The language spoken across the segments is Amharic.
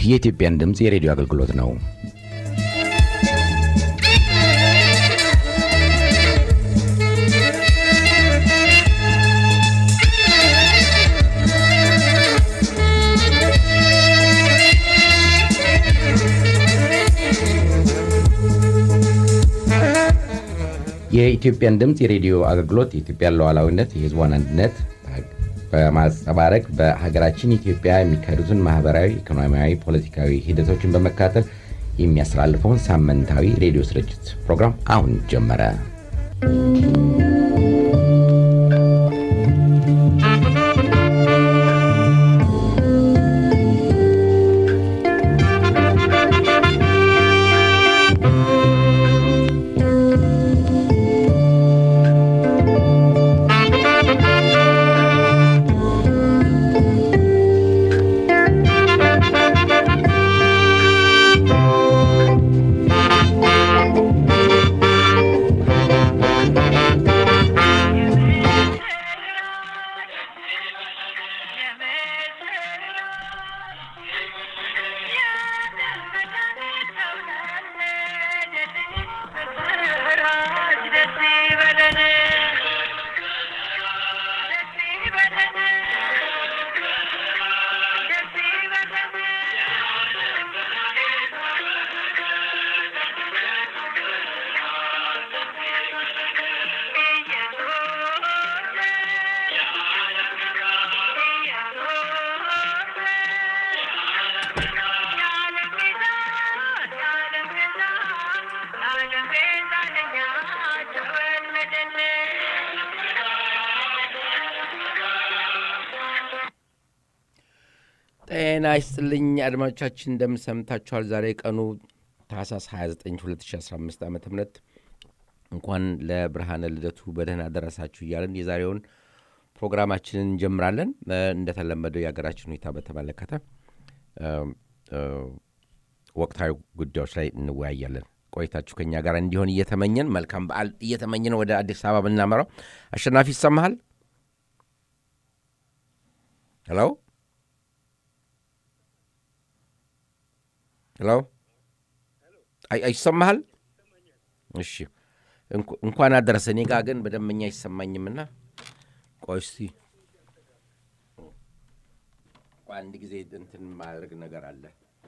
የኢትዮጵያን ድምፅ የሬዲዮ አገልግሎት ነው። የኢትዮጵያን ድምፅ የሬዲዮ አገልግሎት የኢትዮጵያን ሉዓላዊነት፣ የሕዝቧን አንድነት በማንጸባረቅ በሀገራችን ኢትዮጵያ የሚካሄዱትን ማህበራዊ፣ ኢኮኖሚያዊ፣ ፖለቲካዊ ሂደቶችን በመካተል የሚያስተላልፈውን ሳምንታዊ ሬዲዮ ስርጭት ፕሮግራም አሁን ጀመረ። ጤና ይስጥልኝ አድማጮቻችን፣ እንደምን ሰምታችኋል? ዛሬ ቀኑ ታህሳስ 29 2015 ዓ ም እንኳን ለብርሃነ ልደቱ በደህና ደረሳችሁ እያለን የዛሬውን ፕሮግራማችንን እንጀምራለን። እንደተለመደው የሀገራችን ሁኔታ በተመለከተ ወቅታዊ ጉዳዮች ላይ እንወያያለን። ቆይታችሁ ከኛ ጋር እንዲሆን እየተመኘን መልካም በዓል እየተመኘን ወደ አዲስ አበባ ብናመራው። አሸናፊ ይሰማሃል? ሄሎ ሄሎ፣ አይሰማሃል? እሺ፣ እንኳን አደረሰ። እኔ ጋ ግን በደንበኛ አይሰማኝምና ቆይ እስቲ አንድ ጊዜ እንትን ማድረግ ነገር አለ።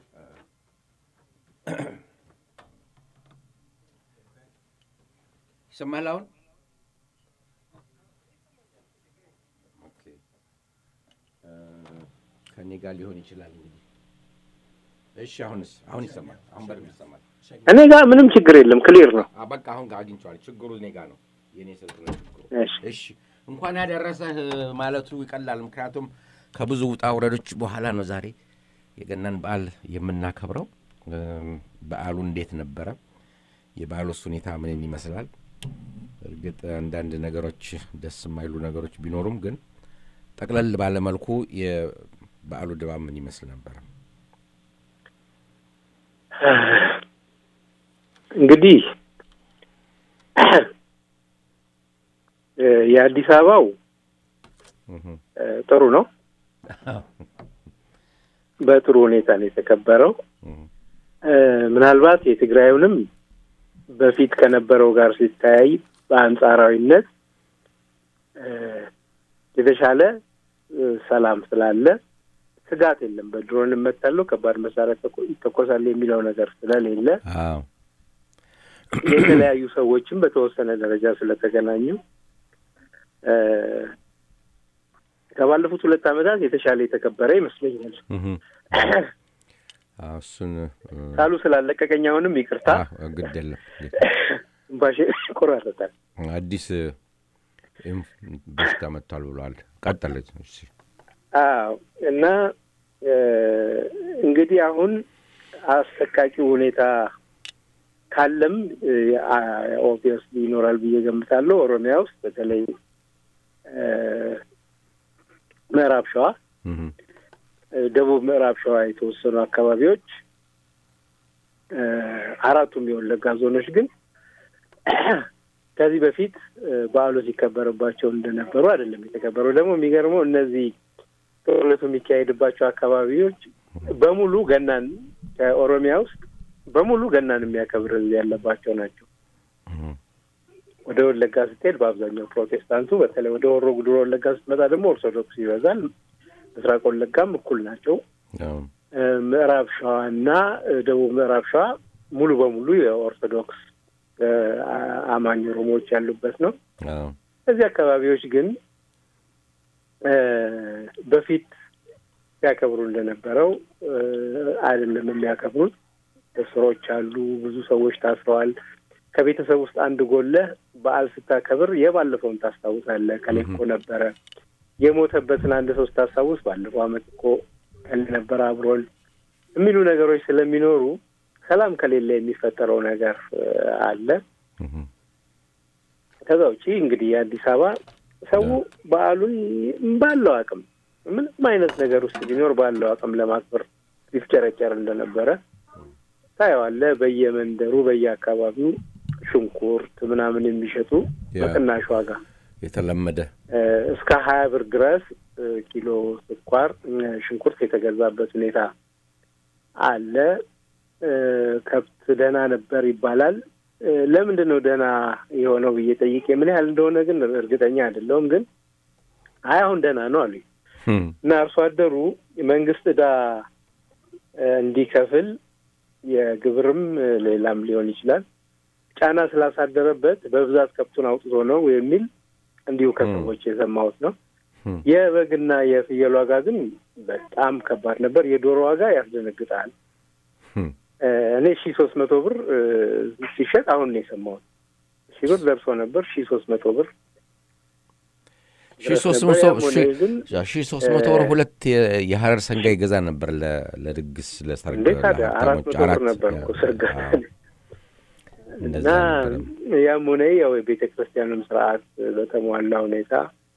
ይሰማሃል አሁን? ከእኔ ጋር ሊሆን ይችላል እንግዲህ እሺ አሁንስ አሁን ይሰማል። አሁን በደምብ ይሰማል። እኔ ጋር ምንም ችግር የለም፣ ክሊር ነው። በቃ አሁን አግኝቼዋለሁ። ችግሩ እኔ ጋር ነው፣ የኔ ስልክ ነው ችግሩ። እሺ እሺ እንኳን ያደረሰህ ማለቱ ይቀላል። ምክንያቱም ከብዙ ውጣ ውረዶች በኋላ ነው ዛሬ የገናን በዓል የምናከብረው። በዓሉ እንዴት ነበረ? የበዓሉስ ሁኔታ ምን ይመስላል? እርግጥ አንዳንድ ነገሮች ደስ የማይሉ ነገሮች ቢኖሩም ግን ጠቅለል ባለመልኩ የበዓሉ ድባብ ምን ይመስል ነበረ? እንግዲህ የአዲስ አበባው ጥሩ ነው። በጥሩ ሁኔታ ነው የተከበረው። ምናልባት የትግራዩንም በፊት ከነበረው ጋር ሲተያይ በአንጻራዊነት የተሻለ ሰላም ስላለ ስጋት የለም። በድሮን እመታለሁ፣ ከባድ መሳሪያ ይተኮሳል የሚለው ነገር ስለሌለ የተለያዩ ሰዎችም በተወሰነ ደረጃ ስለተገናኙ ከባለፉት ሁለት ዓመታት የተሻለ የተከበረ ይመስለኛል። እሱን ሳሉ ስላለቀቀኝ አሁንም ይቅርታ፣ ግድ የለም ትንፋሼ ይቆራረጣል። አዲስ በሽታ መጥቷል ብሏል። ቀጠለች አዎ እና እንግዲህ አሁን አሰቃቂ ሁኔታ ካለም ኦብቪየስሊ ይኖራል ብዬ ገምታለሁ። ኦሮሚያ ውስጥ በተለይ ምዕራብ ሸዋ፣ ደቡብ ምዕራብ ሸዋ የተወሰኑ አካባቢዎች አራቱም የወለጋ ዞኖች ግን ከዚህ በፊት በዓሉ ሲከበርባቸው እንደነበሩ አይደለም የተከበረው። ደግሞ የሚገርመው እነዚህ ጦርነቱ የሚካሄድባቸው አካባቢዎች በሙሉ ገናን ከኦሮሚያ ውስጥ በሙሉ ገናን የሚያከብር ህዝብ ያለባቸው ናቸው። ወደ ወለጋ ስትሄድ በአብዛኛው ፕሮቴስታንቱ፣ በተለይ ወደ ሆሮ ጉዱሩ ወለጋ ስትመጣ ደግሞ ኦርቶዶክስ ይበዛል። ምስራቅ ወለጋም እኩል ናቸው። ምዕራብ ሸዋ እና ደቡብ ምዕራብ ሸዋ ሙሉ በሙሉ የኦርቶዶክስ አማኝ ኦሮሞዎች ያሉበት ነው። እዚህ አካባቢዎች ግን በፊት ሲያከብሩ እንደነበረው አይደለም የሚያከብሩት። እስሮች አሉ። ብዙ ሰዎች ታስረዋል። ከቤተሰብ ውስጥ አንድ ጎለህ በዓል ስታከብር የባለፈውን ታስታውሳለህ። ከላይ እኮ ነበረ የሞተበትን አንድ ሰው ስታስታውስ ባለፈው ዓመት እኮ ከል ነበረ አብሮን የሚሉ ነገሮች ስለሚኖሩ ሰላም ከሌለ የሚፈጠረው ነገር አለ። ከዛ ውጪ እንግዲህ የአዲስ አበባ ሰው በዓሉን ባለው አቅም ምንም አይነት ነገር ውስጥ ቢኖር ባለው አቅም ለማክበር ሲፍጨረጨር እንደነበረ ታየዋለህ። በየመንደሩ በየአካባቢው ሽንኩርት ምናምን የሚሸጡ በቅናሽ ዋጋ የተለመደ እስከ ሀያ ብር ድረስ ኪሎ ስኳር፣ ሽንኩርት የተገዛበት ሁኔታ አለ። ከብት ደህና ነበር ይባላል። ለምንድን ነው ደህና የሆነው ብዬ ጠይቄ ምን ያህል እንደሆነ ግን እርግጠኛ አይደለሁም። ግን አይ አሁን ደህና ነው አሉኝ እና አርሶ አደሩ መንግስት ዕዳ እንዲከፍል የግብርም ሌላም ሊሆን ይችላል ጫና ስላሳደረበት በብዛት ከብቱን አውጥቶ ነው የሚል እንዲሁ ከሰዎች የሰማሁት ነው። የበግና የፍየል ዋጋ ግን በጣም ከባድ ነበር። የዶሮ ዋጋ ያስደነግጣል። እኔ ሺ ሶስት መቶ ብር ሲሸጥ አሁን ነው የሰማሁት። ሺ ብር ደርሶ ነበር። ሺ ሶስት መቶ ብር ሺ ሶስት መቶ ብር ሁለት የሀረር ሰንጋ ይገዛ ነበር ለድግስ ለሰርግ እንዴት ታዲያ አራት መቶ ብር ነበር እኮ ሰርግ እና ያም ሆነ ያው የቤተ ክርስቲያንም ስርዓት በተሟላ ሁኔታ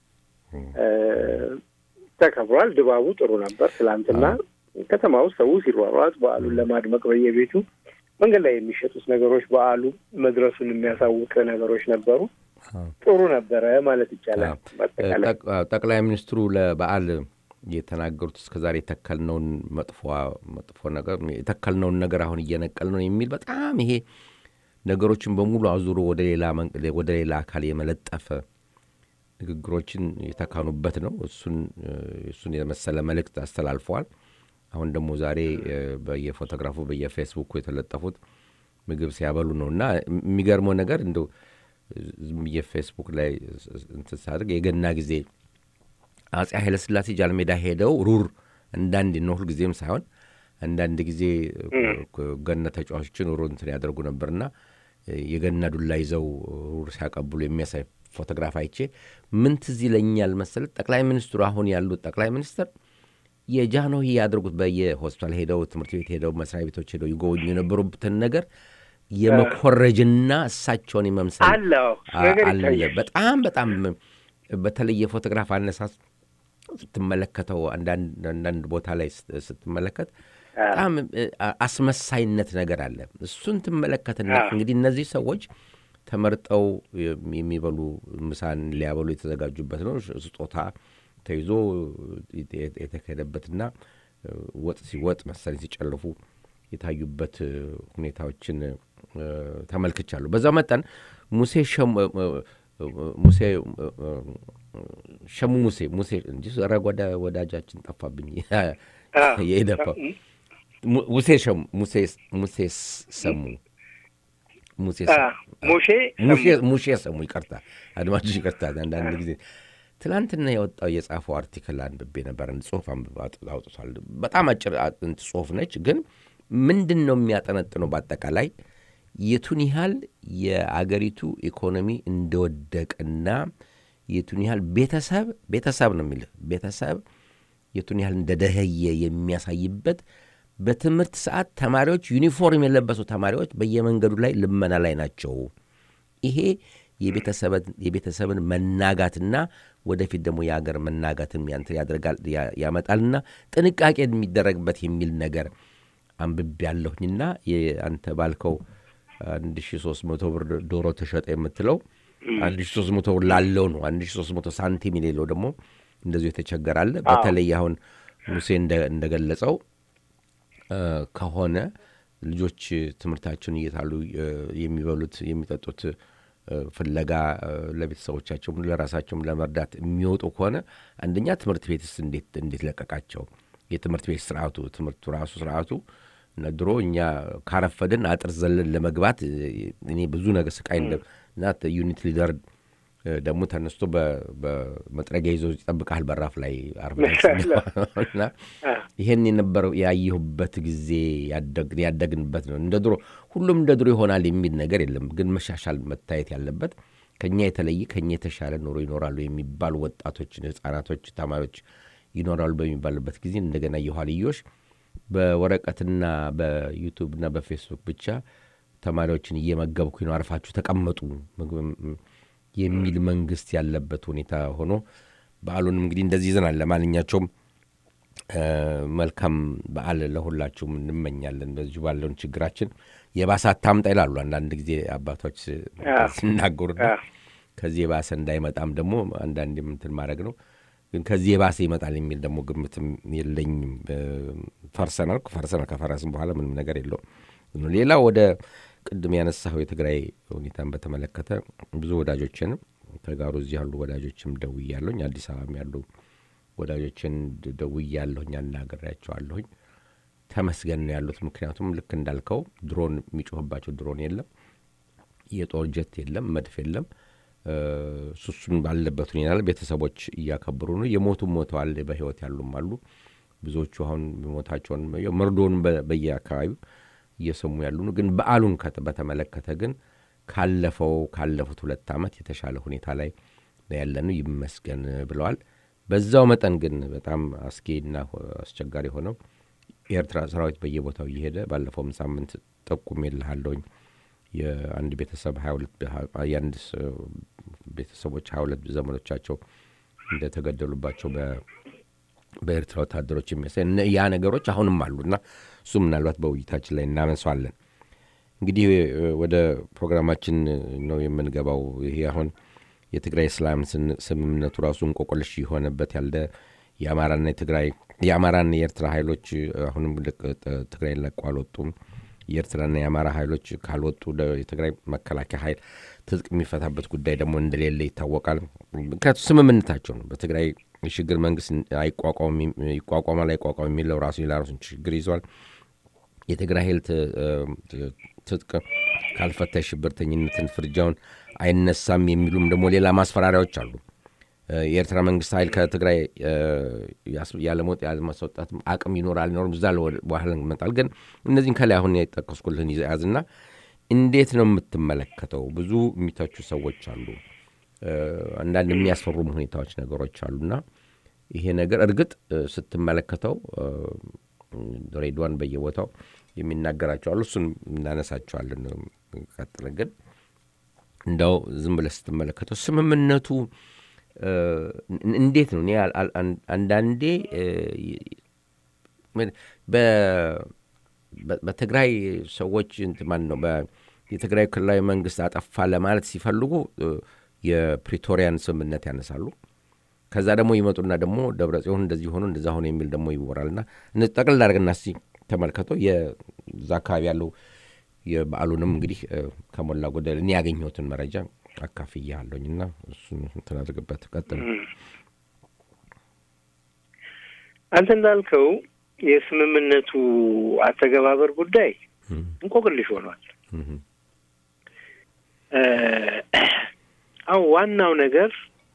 ተከብሯል። ድባቡ ጥሩ ነበር። ትላንትና ከተማ ውስጥ ሰው ሲሯሯጥ በዓሉን ለማድመቅ በየቤቱ መንገድ ላይ የሚሸጡት ነገሮች በዓሉ መድረሱን የሚያሳውቅ ነገሮች ነበሩ። ጥሩ ነበረ ማለት ይቻላል። ጠቅላይ ሚኒስትሩ ለበዓል የተናገሩት እስከዛሬ የተከልነውን መጥፎ መጥፎ ነገር የተከልነውን ነገር አሁን እየነቀል ነው የሚል በጣም ይሄ ነገሮችን በሙሉ አዙሮ ወደ ሌላ ወደ ሌላ አካል የመለጠፈ ንግግሮችን የተካኑበት ነው። እሱን እሱን የመሰለ መልእክት አስተላልፈዋል። አሁን ደግሞ ዛሬ በየፎቶግራፉ በየፌስቡኩ የተለጠፉት ምግብ ሲያበሉ ነው እና የሚገርመው ነገር እንደው ዝም ብዬ ፌስቡክ ላይ እንትን ሳድርግ የገና ጊዜ አጼ ኃይለሥላሴ ጃልሜዳ ሄደው ሩር እንዳንድ ነው ሁልጊዜም ሳይሆን አንዳንድ ጊዜ ገና ተጫዋቾችን ሩር እንትን ያደርጉ ነበርና የገና ዱላ ይዘው ሩር ሲያቀብሉ የሚያሳይ ፎቶግራፍ አይቼ ምን ትዝ ይለኛል መሰለት ጠቅላይ ሚኒስትሩ አሁን ያሉት ጠቅላይ ሚኒስትር የጃንሆይ ያደርጉት በየሆስፒታል ሄደው ትምህርት ቤት ሄደው መስሪያ ቤቶች ሄደው ይጎበኙ የነበሩበትን ነገር የመኮረጅና እሳቸውን የመምሰል አለ። በጣም በጣም በተለይ የፎቶግራፍ አነሳስ ስትመለከተው አንዳንድ ቦታ ላይ ስትመለከት በጣም አስመሳይነት ነገር አለ። እሱን ትመለከትና እንግዲህ እነዚህ ሰዎች ተመርጠው የሚበሉ ምሳን ሊያበሉ የተዘጋጁበት ነው። ስጦታ ተይዞ የተካሄደበትና ወጥ ሲወጥ መሰለኝ ሲጨልፉ የታዩበት ሁኔታዎችን ተመልክቻለሁ። በዛ መጠን ሙሴ ሙሴ ሸሙ ሙሴ ሙሴ እንጂ ረግ ወዳጃችን ጠፋብኝ። የኢደፓ ሙሴ ሸሙ ሙሴ ሰሙ ሙሼ ሰሙ ይቅርታ፣ አድማጮች ይቅርታ። አንዳንድ ጊዜ ትናንትና የወጣው የጻፈው አርቲክል አንብቤ ነበር። ጽሁፍ አውጥቷል። በጣም አጭር ጽሁፍ ነች፣ ግን ምንድን ነው የሚያጠነጥነው? በአጠቃላይ የቱን ያህል የአገሪቱ ኢኮኖሚ እንደወደቀና የቱን ያህል ቤተሰብ ቤተሰብ ነው የሚልህ ቤተሰብ የቱን ያህል እንደደኸየ የሚያሳይበት በትምህርት ሰዓት ተማሪዎች ዩኒፎርም የለበሱ ተማሪዎች በየመንገዱ ላይ ልመና ላይ ናቸው። ይሄ የቤተሰብን መናጋትና ወደፊት ደግሞ የሀገር መናጋትን ያንትን ያደርጋል ያመጣልና ጥንቃቄ የሚደረግበት የሚል ነገር አንብቤ ያለሁኝና አንተ ባልከው አንድ ሺ ሶስት መቶ ብር ዶሮ ተሸጠ የምትለው አንድ ሺ ሶስት መቶ ብር ላለው ነው። አንድ ሺ ሶስት መቶ ሳንቲም የሌለው ደግሞ እንደዚሁ የተቸገራለ። በተለይ አሁን ሙሴ እንደገለጸው ከሆነ ልጆች ትምህርታቸውን እየታሉ የሚበሉት የሚጠጡት ፍለጋ ለቤተሰቦቻቸውም ለራሳቸውም ለመርዳት የሚወጡ ከሆነ አንደኛ ትምህርት ቤትስ እንዴት እንዴት ለቀቃቸው? የትምህርት ቤት ስርዓቱ ትምህርቱ ራሱ ስርዓቱ እና ድሮ እኛ ካረፈድን አጥር ዘለን ለመግባት እኔ ብዙ ነገር ስቃይ እና ዩኒት ሊደር ደግሞ ተነስቶ በመጥረጊያ ይዞ ይጠብቃል በራፍ ላይ አርና ይሄን የነበረው ያየሁበት ጊዜ ያደግንበት ነው። እንደ ድሮ ሁሉም እንደ ድሮ ይሆናል የሚል ነገር የለም። ግን መሻሻል መታየት ያለበት ከኛ የተለየ ከኛ የተሻለ ኑሮ ይኖራሉ የሚባሉ ወጣቶችን፣ ህጻናቶች፣ ተማሪዎች ይኖራሉ በሚባልበት ጊዜ እንደገና የኋልዮሽ በወረቀትና በዩቱብና በፌስቡክ ብቻ ተማሪዎችን እየመገብኩኝ ነው፣ አርፋችሁ ተቀመጡ የሚል መንግስት ያለበት ሁኔታ ሆኖ በዓሉንም እንግዲህ እንደዚህ ይዘናል። ለማንኛቸውም መልካም በዓል ለሁላችሁም እንመኛለን። በዚሁ ባለውን ችግራችን የባሰ አታምጣ ይላሉ አንዳንድ ጊዜ አባቶች ሲናገሩና ከዚህ የባሰ እንዳይመጣም ደግሞ አንዳንድ እንትን ማድረግ ነው። ግን ከዚህ የባሰ ይመጣል የሚል ደግሞ ግምትም የለኝም። ፈርሰናል ፈርሰናል ከፈረስም በኋላ ምንም ነገር የለውም። ሌላ ወደ ቅድም ያነሳኸው የትግራይ ሁኔታን በተመለከተ ብዙ ወዳጆችንም ተጋሩ እዚህ ያሉ ወዳጆችም ደውያለሁኝ። አዲስ አበባም ያሉ ወዳጆችን ደውያለሁኝ፣ አናግሬያቸዋለሁኝ። ተመስገን ነው ያሉት። ምክንያቱም ልክ እንዳልከው ድሮን የሚጮህባቸው ድሮን የለም፣ የጦር ጀት የለም፣ መድፍ የለም። ሱሱን ባለበት ሁኔታ ላይ ቤተሰቦች እያከበሩ ነው። የሞቱም ሞተዋል፣ በህይወት ያሉም አሉ። ብዙዎቹ አሁን ሞታቸውን መርዶውን በየአካባቢው እየሰሙ ያሉ ነው። ግን በዓሉን በተመለከተ ግን ካለፈው ካለፉት ሁለት ዓመት የተሻለ ሁኔታ ላይ ያለነው ይመስገን ብለዋል። በዛው መጠን ግን በጣም አስጊና አስቸጋሪ የሆነው የኤርትራ ሰራዊት በየቦታው እየሄደ ባለፈውም ሳምንት ጠቁም የልሃለሁኝ የአንድ ቤተሰብ የአንድ ቤተሰቦች ሀያ ሁለት ዘመዶቻቸው እንደተገደሉባቸው በኤርትራ ወታደሮች የሚያሳይ ያ ነገሮች አሁንም አሉና እሱ ምናልባት በውይይታችን ላይ እናነሷለን። እንግዲህ ወደ ፕሮግራማችን ነው የምንገባው። ይሄ አሁን የትግራይ ሰላም ስምምነቱ ራሱ እንቆቆልሽ የሆነበት ያለ የአማራና የትግራይ የአማራና የኤርትራ ኃይሎች አሁንም ትግራይ ለቀው አልወጡም። የኤርትራና የአማራ ኃይሎች ካልወጡ የትግራይ መከላከያ ኃይል ትጥቅ የሚፈታበት ጉዳይ ደግሞ እንደሌለ ይታወቃል። ምክንያቱ ስምምነታቸው ነው። በትግራይ የሽግግር መንግስት ይቋቋማል አይቋቋም የሚለው ራሱ ራሱን ችግር ይዟል። የትግራይ ኃይል ትጥቅ ካልፈታ የሽብርተኝነትን ፍርጃውን አይነሳም የሚሉም ደግሞ ሌላ ማስፈራሪያዎች አሉ። የኤርትራ መንግስት ኃይል ከትግራይ ያለመውጥ ያለማስወጣት አቅም ይኖራል አይኖርም፣ እዛ በኋላ ይመጣል። ግን እነዚህን ከላይ አሁን የጠቀስኩልህን ያዝና እንዴት ነው የምትመለከተው? ብዙ የሚተቹ ሰዎች አሉ። አንዳንድ የሚያስፈሩም ሁኔታዎች ነገሮች አሉና ይሄ ነገር እርግጥ ስትመለከተው ሬድዋን በየቦታው የሚናገራቸው አሉ። እሱን እናነሳቸዋለን። ቀጥለን ግን እንደው ዝም ብለህ ስትመለከተው ስምምነቱ እንዴት ነው? እኔ አንዳንዴ በትግራይ ሰዎች ማን ነው የትግራይ ክልላዊ መንግስት አጠፋ ለማለት ሲፈልጉ የፕሪቶሪያን ስምምነት ያነሳሉ። ከዛ ደግሞ ይመጡና ደግሞ ደብረ ጽዮን እንደዚህ ሆኖ እንደዛ ሆኖ የሚል ደግሞ ይወራልና ጠቅልል አድርግና እስኪ ተመልከተው የዛ አካባቢ ያለው የበዓሉንም እንግዲህ ከሞላ ጎደል እኔ ያገኘሁትን መረጃ አካፍያለሁኝ እና እሱን እንትን አድርግበት። ቀጥል። አንተ እንዳልከው የስምምነቱ አተገባበር ጉዳይ እንቆቅልሽ ሆኗል። አሁን ዋናው ነገር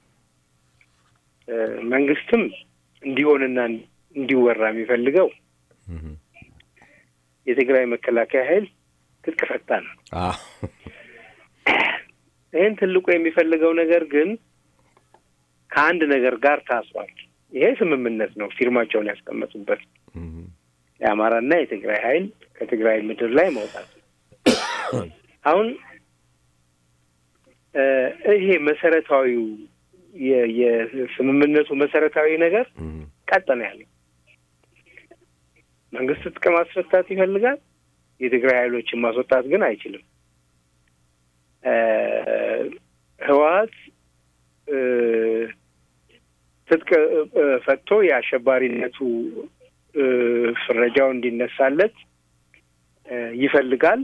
መንግስትም እንዲሆንና እንዲወራ የሚፈልገው የትግራይ መከላከያ ኃይል ትጥቅ ፈታ ነው። ይህን ትልቁ የሚፈልገው ነገር ግን ከአንድ ነገር ጋር ታስሯል። ይሄ ስምምነት ነው፣ ፊርማቸውን ያስቀመጡበት የአማራና የትግራይ ኃይል ከትግራይ ምድር ላይ መውጣት። አሁን ይሄ መሰረታዊው የስምምነቱ መሰረታዊ ነገር ቀጠነ ያለው መንግስት ትጥቅ ማስፈታት ይፈልጋል። የትግራይ ኃይሎችን ማስወጣት ግን አይችልም። ህወሀት ትጥቅ ፈቶ የአሸባሪነቱ ፍረጃው እንዲነሳለት ይፈልጋል።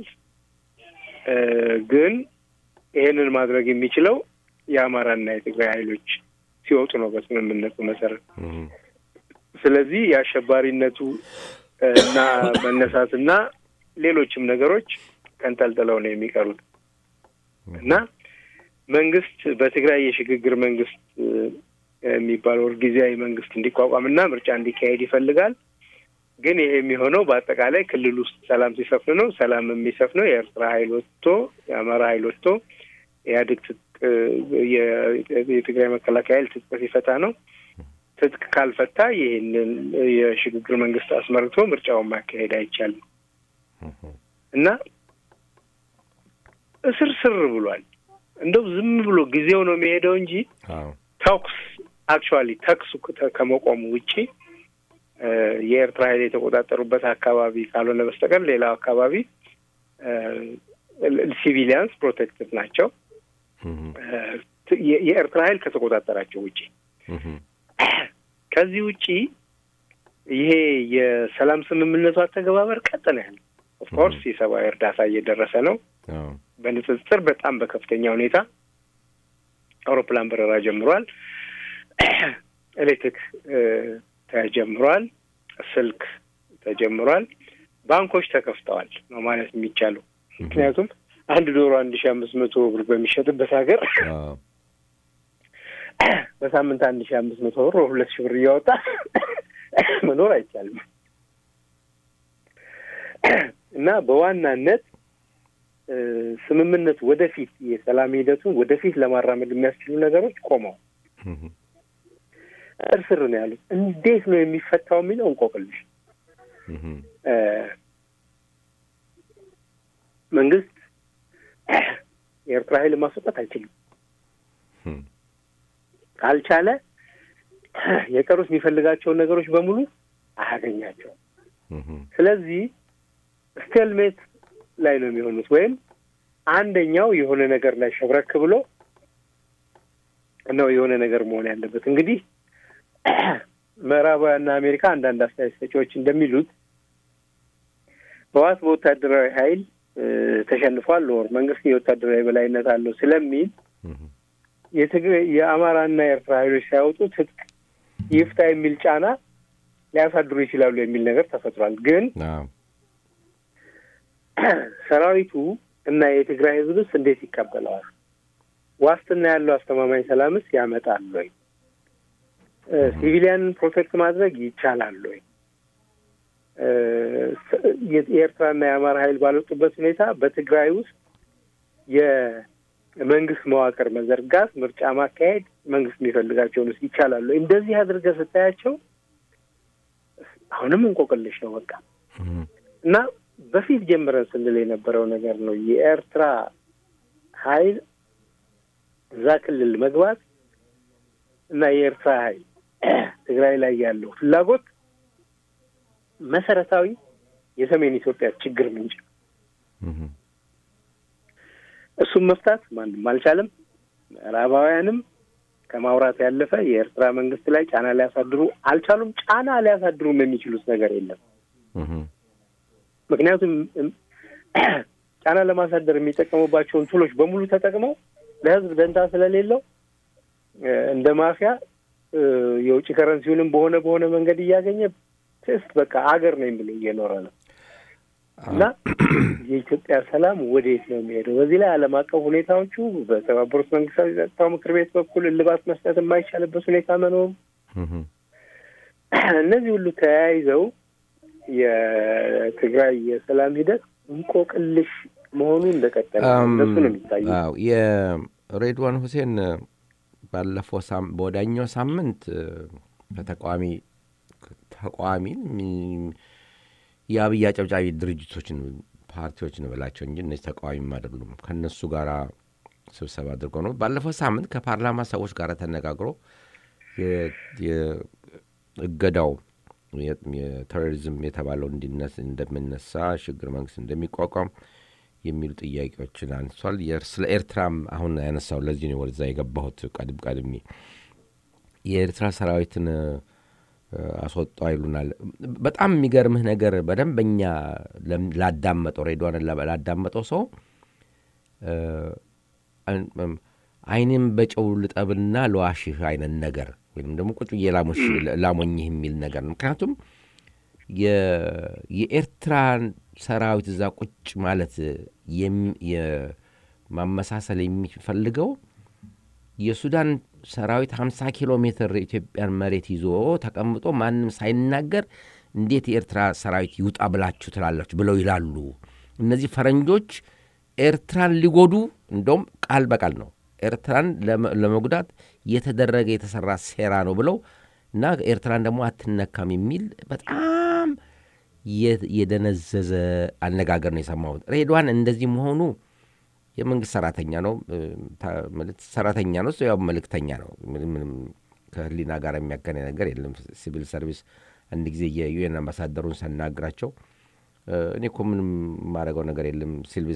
ግን ይሄንን ማድረግ የሚችለው የአማራና የትግራይ ኃይሎች ሲወጡ ነው በስምምነቱ መሰረት። ስለዚህ የአሸባሪነቱ እና መነሳትና ሌሎችም ነገሮች ተንጠልጥለው ነው የሚቀሩት እና መንግስት በትግራይ የሽግግር መንግስት የሚባለው ጊዜያዊ መንግስት እንዲቋቋምና ምርጫ እንዲካሄድ ይፈልጋል። ግን ይሄ የሚሆነው በአጠቃላይ ክልል ውስጥ ሰላም ሲሰፍን ነው። ሰላም የሚሰፍነው የኤርትራ ኃይል ወጥቶ የአማራ ኃይል ወጥቶ ኢህአዴግ ትጥቅ የትግራይ መከላከያ ኃይል ትጥቅ ሲፈታ ነው። ትጥቅ ካልፈታ ይህንን የሽግግር መንግስት አስመርቶ ምርጫውን ማካሄድ አይቻልም እና እስር ስር ብሏል። እንደው ዝም ብሎ ጊዜው ነው የሚሄደው እንጂ ተኩስ አክቹዋሊ ተኩሱ ከመቆሙ ውጪ የኤርትራ ኃይል የተቆጣጠሩበት አካባቢ ካልሆነ በስተቀር ሌላው አካባቢ ሲቪሊያንስ ፕሮቴክትድ ናቸው። የኤርትራ ኃይል ከተቆጣጠራቸው ውጪ ከዚህ ውጪ ይሄ የሰላም ስምምነቱ አተገባበር ቀጥነ ያለ ኦፍኮርስ የሰብአዊ እርዳታ እየደረሰ ነው። በንጽጽር በጣም በከፍተኛ ሁኔታ አውሮፕላን በረራ ጀምሯል። ኤሌክትሪክ ተጀምሯል። ስልክ ተጀምሯል። ባንኮች ተከፍተዋል ነው ማለት የሚቻለው። ምክንያቱም አንድ ዶሮ አንድ ሺ አምስት መቶ ብር በሚሸጥበት ሀገር በሳምንት አንድ ሺ አምስት መቶ ብር ሁለት ሺ ብር እያወጣ መኖር አይቻልም እና በዋናነት ስምምነቱ ወደፊት የሰላም ሂደቱን ወደፊት ለማራመድ የሚያስችሉ ነገሮች ቆመው እርስር ነው ያሉት። እንዴት ነው የሚፈታው የሚለው እንቆቅልሽ። መንግስት የኤርትራ ኃይል ማስወጣት አይችልም። ካልቻለ የቀሩት የሚፈልጋቸውን ነገሮች በሙሉ አያገኛቸውም። ስለዚህ ስቴልሜት ላይ ነው የሚሆኑት። ወይም አንደኛው የሆነ ነገር ላይ ሸብረክ ብሎ ነው የሆነ ነገር መሆን ያለበት። እንግዲህ ምዕራባውያንና አሜሪካ አንዳንድ አስተያየት ሰጪዎች እንደሚሉት ህወሓት በወታደራዊ ኃይል ተሸንፏል፣ ወር መንግስት የወታደራዊ በላይነት አለው ስለሚል የትግራይ የአማራና የኤርትራ ኃይሎች ሳይወጡ ትጥቅ ይፍታ የሚል ጫና ሊያሳድሩ ይችላሉ የሚል ነገር ተፈጥሯል። ግን ሰራዊቱ እና የትግራይ ህዝብስ እንዴት ይቀበለዋል? ዋስትና ያለው አስተማማኝ ሰላምስ ያመጣል ወይ? ሲቪሊያንን ፕሮቴክት ማድረግ ይቻላል ወይ? የኤርትራና የአማራ ኃይል ባልወጡበት ሁኔታ በትግራይ ውስጥ የመንግስት መዋቅር መዘርጋት፣ ምርጫ ማካሄድ፣ መንግስት የሚፈልጋቸውን ውስጥ ይቻላል ወይ? እንደዚህ አድርገህ ስታያቸው አሁንም እንቆቅልሽ ነው በቃ እና በፊት ጀምረን ስንል የነበረው ነገር ነው። የኤርትራ ኃይል እዛ ክልል መግባት እና የኤርትራ ኃይል ትግራይ ላይ ያለው ፍላጎት መሰረታዊ የሰሜን ኢትዮጵያ ችግር ምንጭ ነው። እሱም መፍታት ማንም አልቻለም። ምዕራባውያንም ከማውራት ያለፈ የኤርትራ መንግስት ላይ ጫና ሊያሳድሩ አልቻሉም። ጫና ሊያሳድሩም የሚችሉት ነገር የለም። ምክንያቱም ጫና ለማሳደር የሚጠቀሙባቸውን ቱሎች በሙሉ ተጠቅመው ለህዝብ ደንታ ስለሌለው እንደ ማፊያ የውጭ ከረንሲውንም በሆነ በሆነ መንገድ እያገኘ ትስት በቃ አገር ነኝ ብሎ እየኖረ ነው እና የኢትዮጵያ ሰላም ወዴት ነው የሚሄደው? በዚህ ላይ ዓለም አቀፍ ሁኔታዎቹ በተባበሩት መንግስታት የጸጥታው ምክር ቤት በኩል እልባት መስጠት የማይቻልበት ሁኔታ መኖሩ እነዚህ ሁሉ ተያይዘው የትግራይ የሰላም ሂደት እንቆቅልሽ መሆኑ እንደቀጠለ እንደሱ ነው የሚታየው። የሬድዋን ሁሴን ባለፈው በወዳኛው ሳምንት ከተቃዋሚ ተቃዋሚን የአብይ አጨብጫቢ ድርጅቶችን ፓርቲዎችን ብላቸው እንጂ እነዚህ ተቃዋሚም አይደሉም። ከእነሱ ጋር ስብሰባ አድርጎ ነው። ባለፈው ሳምንት ከፓርላማ ሰዎች ጋር ተነጋግሮ እገዳው የቴሮሪዝም የተባለው እንዲነስ እንደሚነሳ ሽግግር መንግስት እንደሚቋቋም የሚሉ ጥያቄዎችን አንስቷል። ስለ ኤርትራም አሁን ያነሳው ለዚህ ነው ወደዛ የገባሁት። ቀድም ቀድሜ የኤርትራ ሰራዊትን አስወጣው ይሉናል። በጣም የሚገርምህ ነገር በደንበኛ ላዳመጠው ሬዲዮንን ላዳመጠው ሰው አይንም በጨው ልጠብና ለዋሽህ አይነት ነገር ወይም ደግሞ ቁጭ ብዬ ላሞኝህ የሚል ነገር ነው። ምክንያቱም የኤርትራን ሰራዊት እዛ ቁጭ ማለት ማመሳሰል የሚፈልገው የሱዳን ሰራዊት 50 ኪሎ ሜትር ኢትዮጵያን መሬት ይዞ ተቀምጦ ማንም ሳይናገር እንዴት የኤርትራ ሰራዊት ይውጣ ብላችሁ ትላላችሁ ብለው ይላሉ። እነዚህ ፈረንጆች ኤርትራን ሊጎዱ እንደውም ቃል በቃል ነው ኤርትራን ለመጉዳት የተደረገ የተሰራ ሴራ ነው ብለው እና ኤርትራን ደግሞ አትነካም የሚል በጣም የደነዘዘ አነጋገር ነው የሰማሁት። ሬድዋን እንደዚህ መሆኑ የመንግስት ሰራተኛ ነው ሰራተኛ ነው፣ ያው መልእክተኛ ነው። ምንም ከህሊና ጋር የሚያገናኝ ነገር የለም። ሲቪል ሰርቪስ አንድ ጊዜ የዩኤን አምባሳደሩን ሳናግራቸው እኔ እኮ ምንም የማደርገው ነገር የለም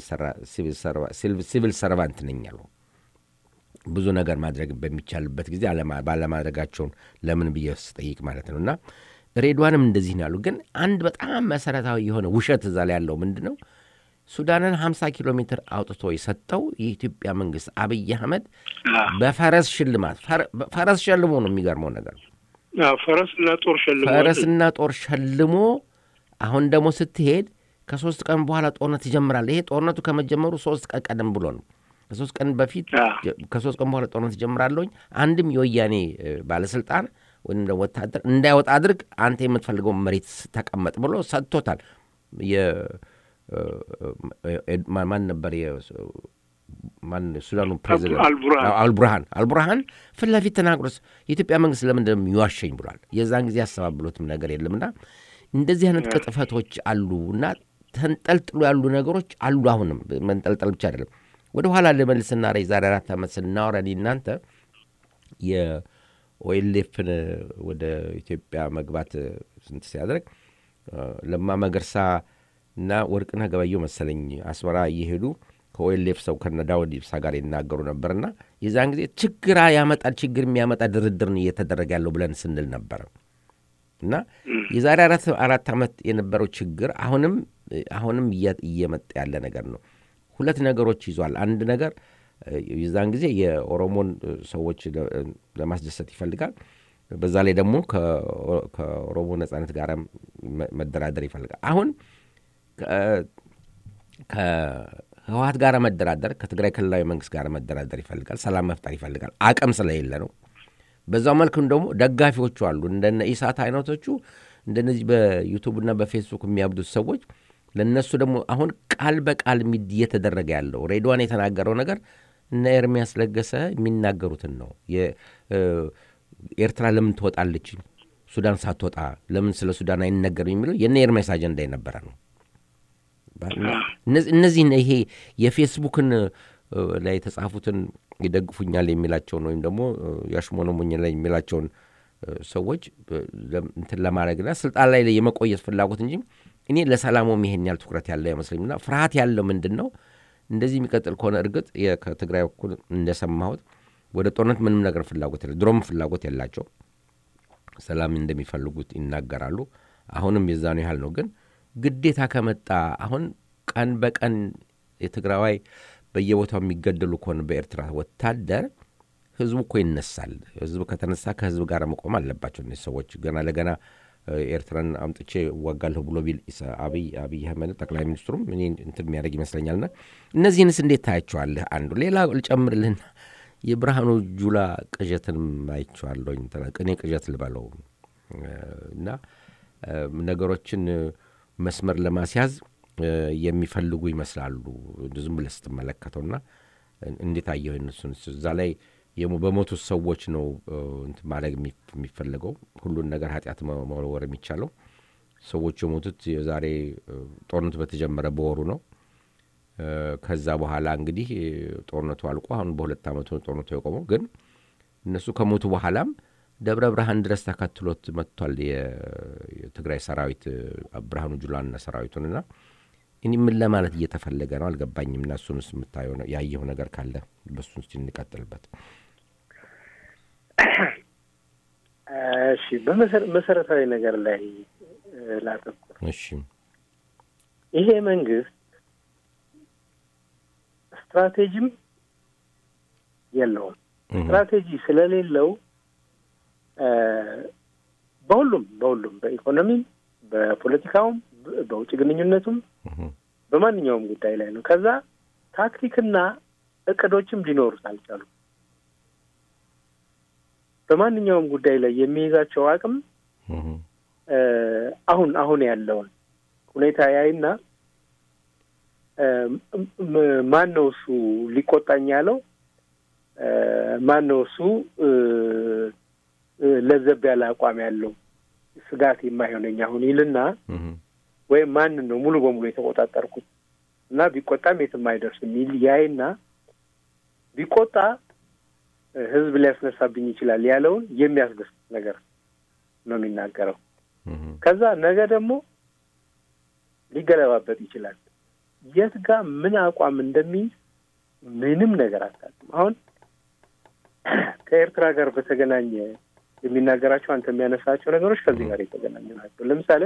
ሲቪል ሰርቫንት ነኝ አሉ። ብዙ ነገር ማድረግ በሚቻልበት ጊዜ ባለማድረጋቸውን ለምን ብዬ ስጠይቅ ማለት ነው። እና ሬድዋንም እንደዚህ ነው ያሉ። ግን አንድ በጣም መሰረታዊ የሆነ ውሸት እዛ ላይ ያለው ምንድን ነው? ሱዳንን 50 ኪሎ ሜትር አውጥቶ የሰጠው የኢትዮጵያ መንግስት አብይ አህመድ በፈረስ ሽልማት ፈረስ ሸልሞ ነው። የሚገርመው ነገር ፈረስና ጦር ሸልሞ ፈረስና ጦር ሸልሞ አሁን ደግሞ ስትሄድ ከሶስት ቀን በኋላ ጦርነት ይጀምራል። ይሄ ጦርነቱ ከመጀመሩ ሶስት ቀን ቀደም ብሎ ነው። ከሶስት ቀን በፊት ከሶስት ቀን በኋላ ጦርነት ይጀምራለሁኝ አንድም የወያኔ ባለስልጣን ወይም ደግሞ ወታደር እንዳይወጣ አድርግ፣ አንተ የምትፈልገው መሬት ተቀመጥ ብሎ ሰጥቶታል። ማን ነበር ማን ሱዳኑ ፕሬዚደንት አልቡርሃን አልቡርሃን ፊት ለፊት ተናግሮስ የኢትዮጵያ መንግስት ለምን እንደሚዋሸኝ ብሏል። የዛን ጊዜ ያስተባብሎትም ነገር የለምና እንደዚህ አይነት ቅጥፈቶች አሉ እና ተንጠልጥሎ ያሉ ነገሮች አሉ። አሁንም መንጠልጠል ብቻ አይደለም። ወደ ኋላ ልመልስና ረ ዛሬ አራት ዓመት ስናወራ እናንተ የኦኤልኤፍን ወደ ኢትዮጵያ መግባት ስንት ሲያደርግ ለማ መገርሳ እና ወርቅነህ ገበየሁ መሰለኝ አስመራ እየሄዱ ከኦኤልኤፍ ሰው ከነ ዳውድ ኢብሳ ጋር ይናገሩ ነበርና የዛን ጊዜ ችግር ያመጣል ችግር የሚያመጣ ድርድርን እየተደረገ ያለው ብለን ስንል ነበረ እና የዛሬ አራት ዓመት የነበረው ችግር አሁንም አሁንም እየመጣ ያለ ነገር ነው። ሁለት ነገሮች ይዟል። አንድ ነገር የዛን ጊዜ የኦሮሞን ሰዎች ለማስደሰት ይፈልጋል። በዛ ላይ ደግሞ ከኦሮሞ ነጻነት ጋር መደራደር ይፈልጋል። አሁን ከህወሀት ጋር መደራደር ከትግራይ ክልላዊ መንግስት ጋር መደራደር ይፈልጋል። ሰላም መፍጠር ይፈልጋል። አቅም ስለሌለ ነው። በዛው መልክም ደግሞ ደጋፊዎቹ አሉ። እንደነ ኢሳት አይነቶቹ እንደነዚህ በዩቱብና በፌስቡክ የሚያብዱት ሰዎች ለእነሱ ደግሞ አሁን ቃል በቃል እየተደረገ ያለው ሬድዋን የተናገረው ነገር እነ ኤርሚያስ ለገሰ የሚናገሩትን ነው። ኤርትራ ለምን ትወጣለች ሱዳን ሳትወጣ ለምን ስለ ሱዳን አይነገርም የሚለው የነ ኤርሚያስ አጀንዳ የነበረ ነው። እነዚህ ይሄ የፌስቡክን ላይ የተጻፉትን ይደግፉኛል የሚላቸውን ወይም ደግሞ ያሽሞነሙኛል የሚላቸውን ሰዎች እንትን ለማድረግና ስልጣን ላይ የመቆየት ፍላጎት እንጂ እኔ ለሰላሙም ይሄን ያህል ትኩረት ያለው አይመስለኝምና ፍርሃት ያለው ምንድን ነው እንደዚህ የሚቀጥል ከሆነ እርግጥ ከትግራይ በኩል እንደሰማሁት ወደ ጦርነት ምንም ነገር ፍላጎት የለ ድሮም ፍላጎት የላቸው ሰላም እንደሚፈልጉት ይናገራሉ። አሁንም የዛኑ ያህል ነው። ግን ግዴታ ከመጣ አሁን ቀን በቀን የትግራዋይ በየቦታው የሚገደሉ ከሆነ በኤርትራ ወታደር ህዝቡ እኮ ይነሳል። ህዝብ ከተነሳ ከህዝብ ጋር መቆም አለባቸው እነዚህ ሰዎች። ገና ለገና ኤርትራን አምጥቼ እዋጋለሁ ብሎ ቢል አብይ አብይ አህመድ ጠቅላይ ሚኒስትሩም እኔ እንትን የሚያደርግ ይመስለኛልና እነዚህንስ እንዴት ታያቸዋለህ? አንዱ ሌላ ልጨምርልህና የብርሃኑ ጁላ ቅዠትንም አይቼዋለሁኝ። ቅኔ ቅዠት ልበለው እና ነገሮችን መስመር ለማስያዝ የሚፈልጉ ይመስላሉ ዝም ብለህ ስትመለከተውና እንዴት አየሁ እነሱን እዛ ላይ በሞቱት ሰዎች ነው እንትን ማድረግ የሚፈለገው ሁሉን ነገር ኃጢአት መወርወር የሚቻለው ሰዎቹ የሞቱት የዛሬ ጦርነቱ በተጀመረ በወሩ ነው ከዛ በኋላ እንግዲህ ጦርነቱ አልቆ አሁን በሁለት ዓመቱ ጦርነቱ የቆመው ግን እነሱ ከሞቱ በኋላም ደብረ ብርሃን ድረስ ተከትሎት መጥቷል የትግራይ ሰራዊት ብርሃኑ ጁላና ሰራዊቱንና እኔ ምን ለማለት እየተፈለገ ነው አልገባኝም። እና እሱን ስ የምታየው ያየው ነገር ካለ በሱን ስ እንቀጥልበት። እሺ በመሰረታዊ ነገር ላይ ላተኩር። እሺ ይሄ መንግስት ስትራቴጂም የለውም። ስትራቴጂ ስለሌለው በሁሉም በሁሉም በኢኮኖሚም፣ በፖለቲካውም፣ በውጭ ግንኙነቱም በማንኛውም ጉዳይ ላይ ነው። ከዛ ታክቲክና እቅዶችም ሊኖሩት አልቻሉም። በማንኛውም ጉዳይ ላይ የሚይዛቸው አቅም አሁን አሁን ያለውን ሁኔታ ያይና ማን ነው እሱ ሊቆጣኝ ያለው? ማን ነው እሱ ለዘብ ያለ አቋም ያለው ስጋት የማይሆነኝ አሁን ይልና ወይም ማንን ነው ሙሉ በሙሉ የተቆጣጠርኩት እና ቢቆጣም የትም አይደርስም የሚል ያይና ቢቆጣ ህዝብ ሊያስነሳብኝ ይችላል ያለውን የሚያስደስት ነገር ነው የሚናገረው። ከዛ ነገ ደግሞ ሊገለባበጥ ይችላል። የት ጋር ምን አቋም እንደሚይዝ ምንም ነገር አታውቅም። አሁን ከኤርትራ ጋር በተገናኘ የሚናገራቸው አንተ የሚያነሳቸው ነገሮች ከዚህ ጋር የተገናኙ ናቸው። ለምሳሌ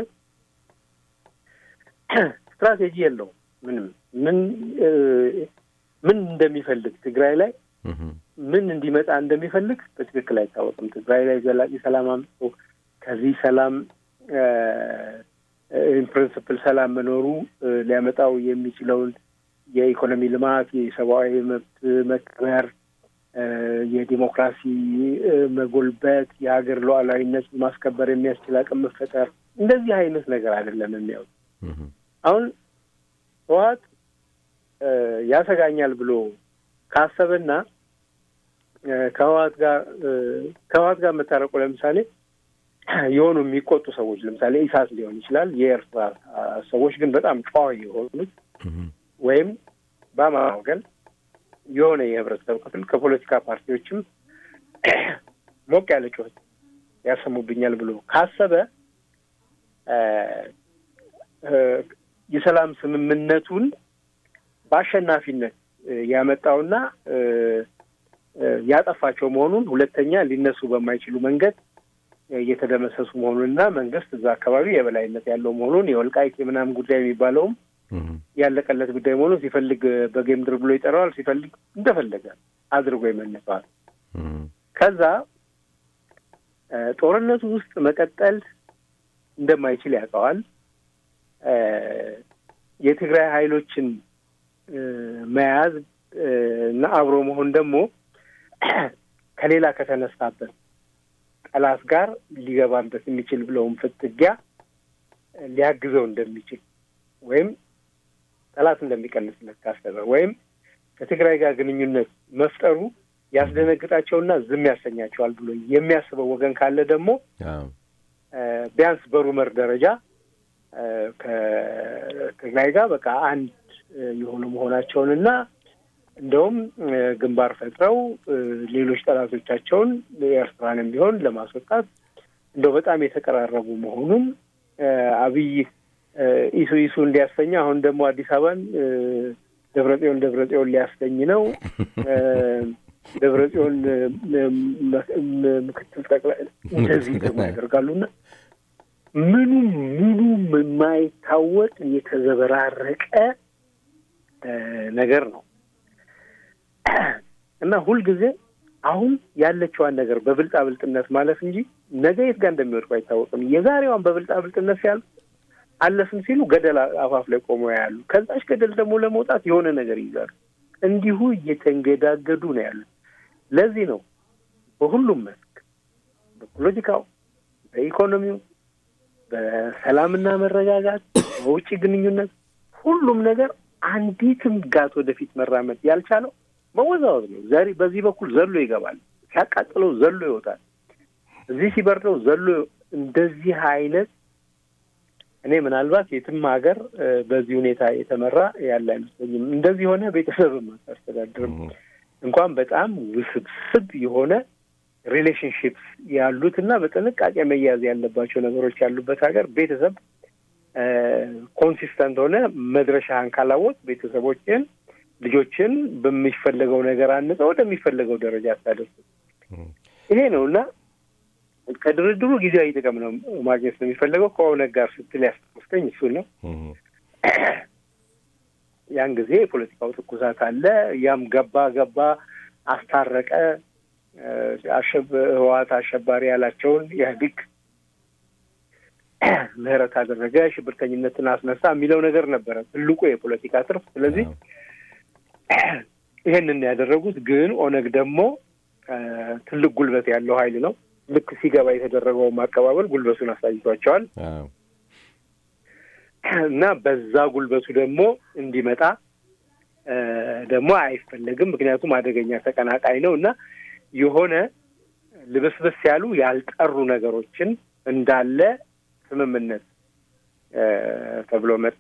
ስትራቴጂ የለውም። ምንም ምን ምን እንደሚፈልግ ትግራይ ላይ ምን እንዲመጣ እንደሚፈልግ በትክክል አይታወቅም። ትግራይ ላይ ዘላቂ ሰላም አምጥቶ ከዚህ ሰላም ኢንፕሪንስፕል ሰላም መኖሩ ሊያመጣው የሚችለውን የኢኮኖሚ ልማት፣ የሰብአዊ መብት መከበር፣ የዲሞክራሲ መጎልበት፣ የሀገር ሉዓላዊነት ማስከበር የሚያስችል አቅም መፈጠር እንደዚህ አይነት ነገር አይደለም የሚያዩት። አሁን ህወሓት ያሰጋኛል ብሎ ካሰበና ከህወሓት ጋር ከህወሓት ጋር መታረቁ ለምሳሌ የሆኑ የሚቆጡ ሰዎች ለምሳሌ ኢሳት ሊሆን ይችላል። የኤርትራ ሰዎች ግን በጣም ጨዋ የሆኑት ወይም በአማራ ወገን የሆነ የህብረተሰብ ክፍል ከፖለቲካ ፓርቲዎችም ሞቅ ያለ ጩኸት ያሰሙብኛል ብሎ ካሰበ የሰላም ስምምነቱን በአሸናፊነት ያመጣውና ያጠፋቸው መሆኑን ሁለተኛ ሊነሱ በማይችሉ መንገድ እየተደመሰሱ መሆኑንና መንግስት እዛ አካባቢ የበላይነት ያለው መሆኑን የወልቃይት የምናምን ጉዳይ የሚባለውም ያለቀለት ጉዳይ መሆኑን ሲፈልግ በጌምድር ብሎ ይጠራዋል፣ ሲፈልግ እንደፈለገ አድርጎ ይመልሰዋል። ከዛ ጦርነቱ ውስጥ መቀጠል እንደማይችል ያውቀዋል። የትግራይ ኃይሎችን መያዝ እና አብሮ መሆን ደግሞ ከሌላ ከተነሳበት ጠላት ጋር ሊገባበት የሚችል ብለውም ፍትጊያ ሊያግዘው እንደሚችል ወይም ጠላት እንደሚቀንስለት ካሰበ ወይም ከትግራይ ጋር ግንኙነት መፍጠሩ ያስደነግጣቸውና ዝም ያሰኛቸዋል ብሎ የሚያስበው ወገን ካለ ደግሞ ቢያንስ በሩመር ደረጃ ከትግራይ ጋር በቃ አንድ የሆኑ መሆናቸውንና እንደውም ግንባር ፈጥረው ሌሎች ጠላቶቻቸውን ኤርትራንም ቢሆን ለማስወጣት እንደው በጣም የተቀራረቡ መሆኑን አብይ ኢሱ ኢሱ እንዲያሰኝ አሁን ደግሞ አዲስ አበባን ደብረጽዮን ደብረጽዮን ሊያሰኝ ነው። ደብረጽዮን ምክትል ጠቅላይ እንደዚህ ደግሞ ያደርጋሉና ምኑም ምኑም የማይታወቅ የተዘበራረቀ ነገር ነው እና ሁልጊዜ አሁን ያለችዋን ነገር በብልጣ ብልጥነት ማለፍ እንጂ ነገ የት ጋር እንደሚወድቁ አይታወቅም። የዛሬዋን በብልጣ ብልጥነት ሲያልፍ አለፍን ሲሉ ገደል አፋፍ ላይ ቆመው ያሉ፣ ከዛች ገደል ደግሞ ለመውጣት የሆነ ነገር ይይዛሉ። እንዲሁ እየተንገዳገዱ ነው ያሉት። ለዚህ ነው በሁሉም መስክ በፖለቲካው፣ በኢኮኖሚው፣ በሰላምና መረጋጋት፣ በውጭ ግንኙነት ሁሉም ነገር አንዲትም ጋት ወደፊት መራመድ ያልቻለው መወዛወዝ ነው። ዛሬ በዚህ በኩል ዘሎ ይገባል፣ ሲያቃጥለው ዘሎ ይወጣል፣ እዚህ ሲበርደው ዘሎ እንደዚህ አይነት እኔ ምናልባት የትም ሀገር በዚህ ሁኔታ የተመራ ያለ አይመስለኝም። እንደዚህ የሆነ ቤተሰብም አታስተዳድርም። እንኳን በጣም ውስብስብ የሆነ ሪሌሽንሽፕስ ያሉት እና በጥንቃቄ መያዝ ያለባቸው ነገሮች ያሉበት ሀገር ቤተሰብ ኮንሲስተንት ሆነ መድረሻህን ካላወቅ ቤተሰቦችን ልጆችን በሚፈለገው ነገር አንጸው ወደሚፈለገው ደረጃ አታደርሱ። ይሄ ነው እና ከድርድሩ ጊዜያዊ ጥቅም ነው ማግኘት ነው የሚፈለገው ከኦነግ ጋር ስትል ያስታወስከኝ እሱን ነው። ያን ጊዜ የፖለቲካው ትኩሳት አለ። ያም ገባ ገባ አስታረቀ። ህወሓት አሸባሪ ያላቸውን ኢህአዴግ ምህረት አደረገ፣ ሽብርተኝነትን አስነሳ የሚለው ነገር ነበረ ትልቁ የፖለቲካ ትርፍ። ስለዚህ ይሄንን ያደረጉት ግን ኦነግ ደግሞ ትልቅ ጉልበት ያለው ኃይል ነው። ልክ ሲገባ የተደረገው ማቀባበል ጉልበቱን አሳይቷቸዋል እና በዛ ጉልበቱ ደግሞ እንዲመጣ ደግሞ አይፈለግም። ምክንያቱም አደገኛ ተቀናቃይ ነው እና የሆነ ልብስብስ ያሉ ያልጠሩ ነገሮችን እንዳለ ስምምነት ተብሎ መጣ።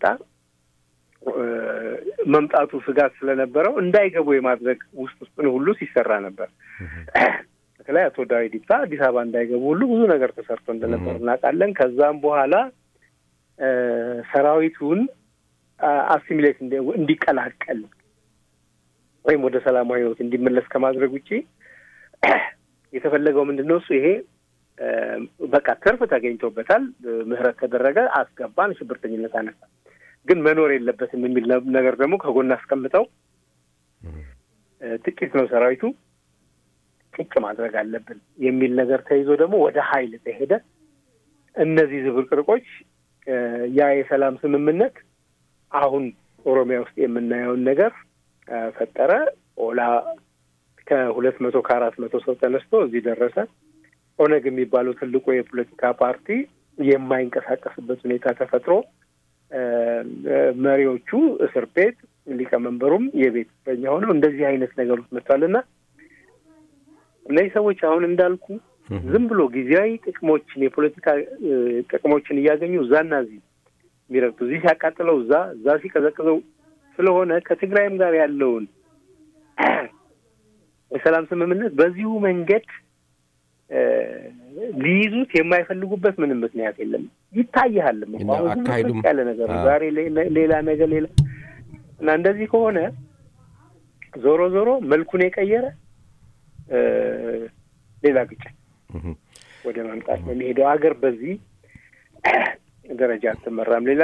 መምጣቱ ስጋት ስለነበረው እንዳይገቡ የማድረግ ውስጥ ውስጡን ሁሉ ሲሰራ ነበር። በተለይ አቶ ዳዊት ኢብሳ አዲስ አበባ እንዳይገቡ ሁሉ ብዙ ነገር ተሰርቶ እንደነበር እናውቃለን። ከዛም በኋላ ሰራዊቱን አሲሚሌት እንዲቀላቀል ወይም ወደ ሰላማዊ ሕይወት እንዲመለስ ከማድረግ ውጭ የተፈለገው ምንድን ነው? እሱ ይሄ በቃ ትርፍ ተገኝቶበታል፣ ምህረት ተደረገ፣ አስገባን፣ ሽብርተኝነት አነሳ፣ ግን መኖር የለበትም የሚል ነገር ደግሞ ከጎን አስቀምጠው ጥቂት ነው ሰራዊቱ ጭጭ ማድረግ አለብን የሚል ነገር ተይዞ ደግሞ ወደ ኃይል ተሄደ። እነዚህ ዝብርቅርቆች ያ የሰላም ስምምነት አሁን ኦሮሚያ ውስጥ የምናየውን ነገር ፈጠረ። ኦላ ከሁለት መቶ ከአራት መቶ ሰው ተነስቶ እዚህ ደረሰ። ኦነግ የሚባለው ትልቁ የፖለቲካ ፓርቲ የማይንቀሳቀስበት ሁኔታ ተፈጥሮ መሪዎቹ እስር ቤት፣ ሊቀመንበሩም የቤት እስረኛ ሆነው እንደዚህ አይነት ነገር ውስጥ መጥቷል እና እነዚህ ሰዎች አሁን እንዳልኩ ዝም ብሎ ጊዜያዊ ጥቅሞችን የፖለቲካ ጥቅሞችን እያገኙ እዛና እዚህ የሚረግጡ እዚህ ሲያቃጥለው እዛ እዛ ሲቀዘቅዘው ስለሆነ ከትግራይም ጋር ያለውን የሰላም ስምምነት በዚሁ መንገድ ሊይዙት የማይፈልጉበት ምንም ምክንያት የለም። ይታይሃልም አካሄዱም ያለ ነገር ዛሬ ሌላ ነገር ሌላ እና እንደዚህ ከሆነ ዞሮ ዞሮ መልኩን የቀየረ ሌላ ግጭት ወደ ማምጣት ነው የሚሄደው። ሀገር በዚህ ደረጃ አትመራም። ሌላ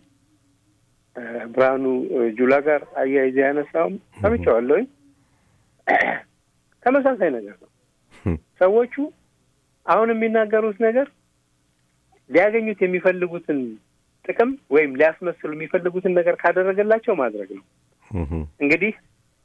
ከብርሃኑ ጁላ ጋር አያይዘ ያነሳውም ሰምቼዋለሁኝ። ተመሳሳይ ነገር ነው። ሰዎቹ አሁን የሚናገሩት ነገር ሊያገኙት የሚፈልጉትን ጥቅም ወይም ሊያስመስሉ የሚፈልጉትን ነገር ካደረገላቸው ማድረግ ነው። እንግዲህ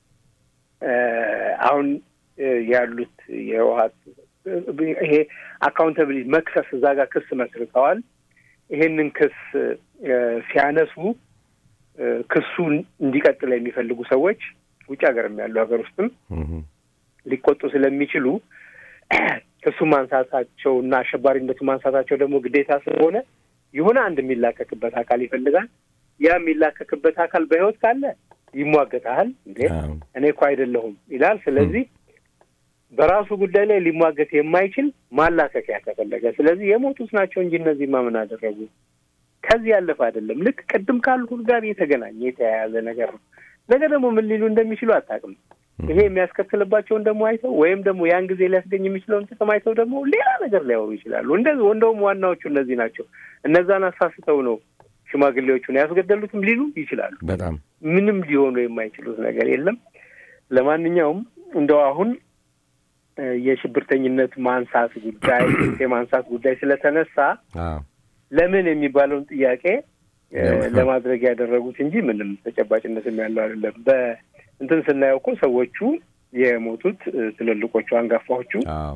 አሁን ያሉት የህወሓት ይሄ አካውንታብሊቲ መክሰስ እዛ ጋር ክስ መስርተዋል። ይሄንን ክስ ሲያነሱ ክሱ እንዲቀጥል የሚፈልጉ ሰዎች ውጭ ሀገርም ያሉ ሀገር ውስጥም ሊቆጡ ስለሚችሉ ክሱን ማንሳታቸው እና አሸባሪነቱ ማንሳታቸው ደግሞ ግዴታ ስለሆነ የሆነ አንድ የሚላከክበት አካል ይፈልጋል። ያ የሚላከክበት አካል በህይወት ካለ ይሟገታል። እንዴ እኔ እኮ አይደለሁም ይላል። ስለዚህ በራሱ ጉዳይ ላይ ሊሟገት የማይችል ማላከኪያ ተፈለገ። ስለዚህ የሞቱት ናቸው እንጂ እነዚህ ምን አደረጉ? ከዚህ ያለፈ አይደለም። ልክ ቅድም ካልኩት ጋር የተገናኘ የተያያዘ ነገር ነው። ነገ ደግሞ ምን ሊሉ እንደሚችሉ አታውቅም። ይሄ የሚያስከትልባቸውን ደግሞ አይተው ወይም ደግሞ ያን ጊዜ ሊያስገኝ የሚችለውን ጥቅም አይተው ደግሞ ሌላ ነገር ሊያወሩ ይችላሉ። እንደዚህ እንደውም ዋናዎቹ እነዚህ ናቸው። እነዛን አሳስተው ነው ሽማግሌዎቹን ያስገደሉትም ሊሉ ይችላሉ። በጣም ምንም ሊሆኑ የማይችሉት ነገር የለም። ለማንኛውም እንደው አሁን የሽብርተኝነት ማንሳት ጉዳይ የማንሳት ጉዳይ ስለተነሳ ለምን የሚባለውን ጥያቄ ለማድረግ ያደረጉት እንጂ ምንም ተጨባጭነትም ያለው አይደለም። በእንትን ስናየው እኮ ሰዎቹ የሞቱት ትልልቆቹ አንጋፋዎቹ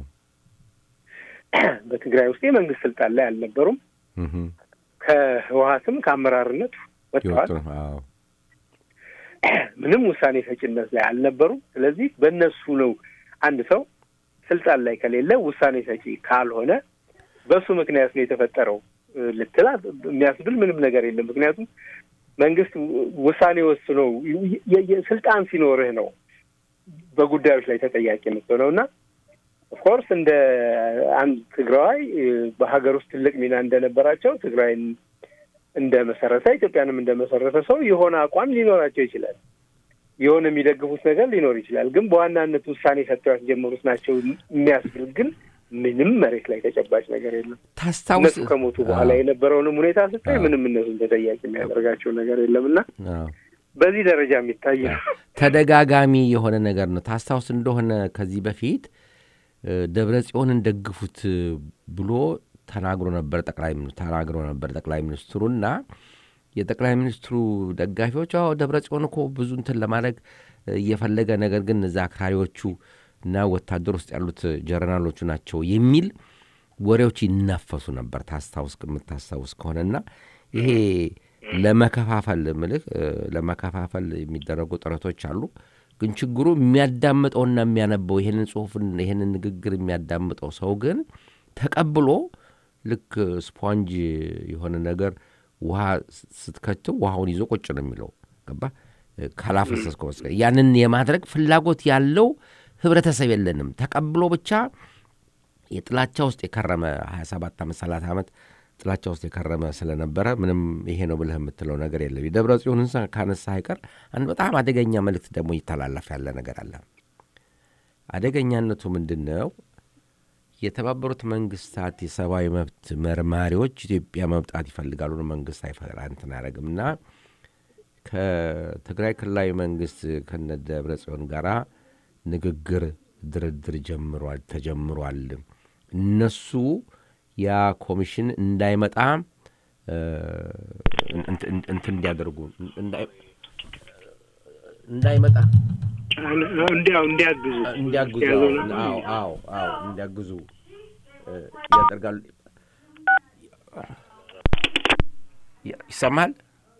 በትግራይ ውስጥ የመንግስት ስልጣን ላይ አልነበሩም። ከህወሀትም ከአመራርነት ወጥተዋል። ምንም ውሳኔ ሰጭነት ላይ አልነበሩም። ስለዚህ በእነሱ ነው አንድ ሰው ስልጣን ላይ ከሌለ ውሳኔ ሰጪ ካልሆነ በሱ ምክንያት ነው የተፈጠረው ልትላ የሚያስብል ምንም ነገር የለም። ምክንያቱም መንግስት ውሳኔ ወስኖ ስልጣን ሲኖርህ ነው በጉዳዮች ላይ ተጠያቂ የምትሆነው እና ኦፍኮርስ እንደ አንድ ትግራዋይ በሀገር ውስጥ ትልቅ ሚና እንደነበራቸው ትግራይን እንደ መሰረተ ኢትዮጵያንም እንደ መሰረተ ሰው የሆነ አቋም ሊኖራቸው ይችላል። የሆነ የሚደግፉት ነገር ሊኖር ይችላል። ግን በዋናነት ውሳኔ ሰጥተው ያስጀመሩት ናቸው የሚያስብል ግን ምንም መሬት ላይ ተጨባጭ ነገር የለም። ታስታውስ እነሱ ከሞቱ በኋላ የነበረውንም ሁኔታ ስታይ ምንም እነሱን ተጠያቂ የሚያደርጋቸው ነገር የለም እና አዎ። በዚህ ደረጃ የሚታይ ነው። ተደጋጋሚ የሆነ ነገር ነው። ታስታውስ እንደሆነ ከዚህ በፊት እ፣ ደብረ ጽዮንን ደግፉት ብሎ ተናግሮ ነበር ጠቅላይ ሚኒ- ተናግሮ ነበር ጠቅላይ ሚኒስትሩና የጠቅላይ ሚኒስትሩ ደጋፊዎች አዎ ደብረ ጽዮን እኮ ብዙ እንትን ለማድረግ እ፣ እየፈለገ ነገር ግን እዛ አክራሪዎቹ እና ወታደር ውስጥ ያሉት ጀረናሎቹ ናቸው የሚል ወሬዎች ይናፈሱ ነበር። ታስታውስ የምታስታውስ ከሆነና ይሄ ለመከፋፈል ምልህ እ፣ ለመከፋፈል የሚደረጉ ጥረቶች አሉ። ግን ችግሩ የሚያዳምጠውና የሚያነበው ይህንን ጽሁፍን ይህንን ንግግር የሚያዳምጠው ሰው ግን ተቀብሎ ልክ ስፖንጅ የሆነ ነገር ውሃ ስትከትው ውሃውን ይዞ ቁጭ ነው የሚለው ገባ ካላፈሰስከው በስተቀር ያንን የማድረግ ፍላጎት ያለው ህብረተሰብ የለንም። ተቀብሎ ብቻ የጥላቻ ውስጥ የከረመ 27 ዓመት 30 ዓመት ጥላቻ ውስጥ የከረመ ስለነበረ ምንም ይሄ ነው ብለህ የምትለው ነገር የለም። የደብረ ጽዮንን ሳ- ካነሳ አይቀር አንድ በጣም አደገኛ መልእክት ደግሞ ይተላለፍ ያለ ነገር አለ። አደገኛነቱ ምንድን ነው? የተባበሩት መንግስታት የሰብአዊ መብት መርማሪዎች ኢትዮጵያ መምጣት ይፈልጋሉ ነው መንግስት አይፈራ እንትን አያደርግም እና ከትግራይ ክልላዊ መንግስት ከነ ደብረ ጽዮን ጋራ ንግግር ድርድር ጀምሯል ተጀምሯል። እነሱ ያ ኮሚሽን እንዳይመጣ እ፣ እንት- እንት- እንትን እንዲያደርጉ እንዳይ- እንዳይመጣ እንዲያው እንዲያግዙ እንዲያግዙ ያዘው አዎ፣ ነው። አዎ አዎ አዎ እንዲያግዙ እ፣ ያደርጋሉ። ይሰማል?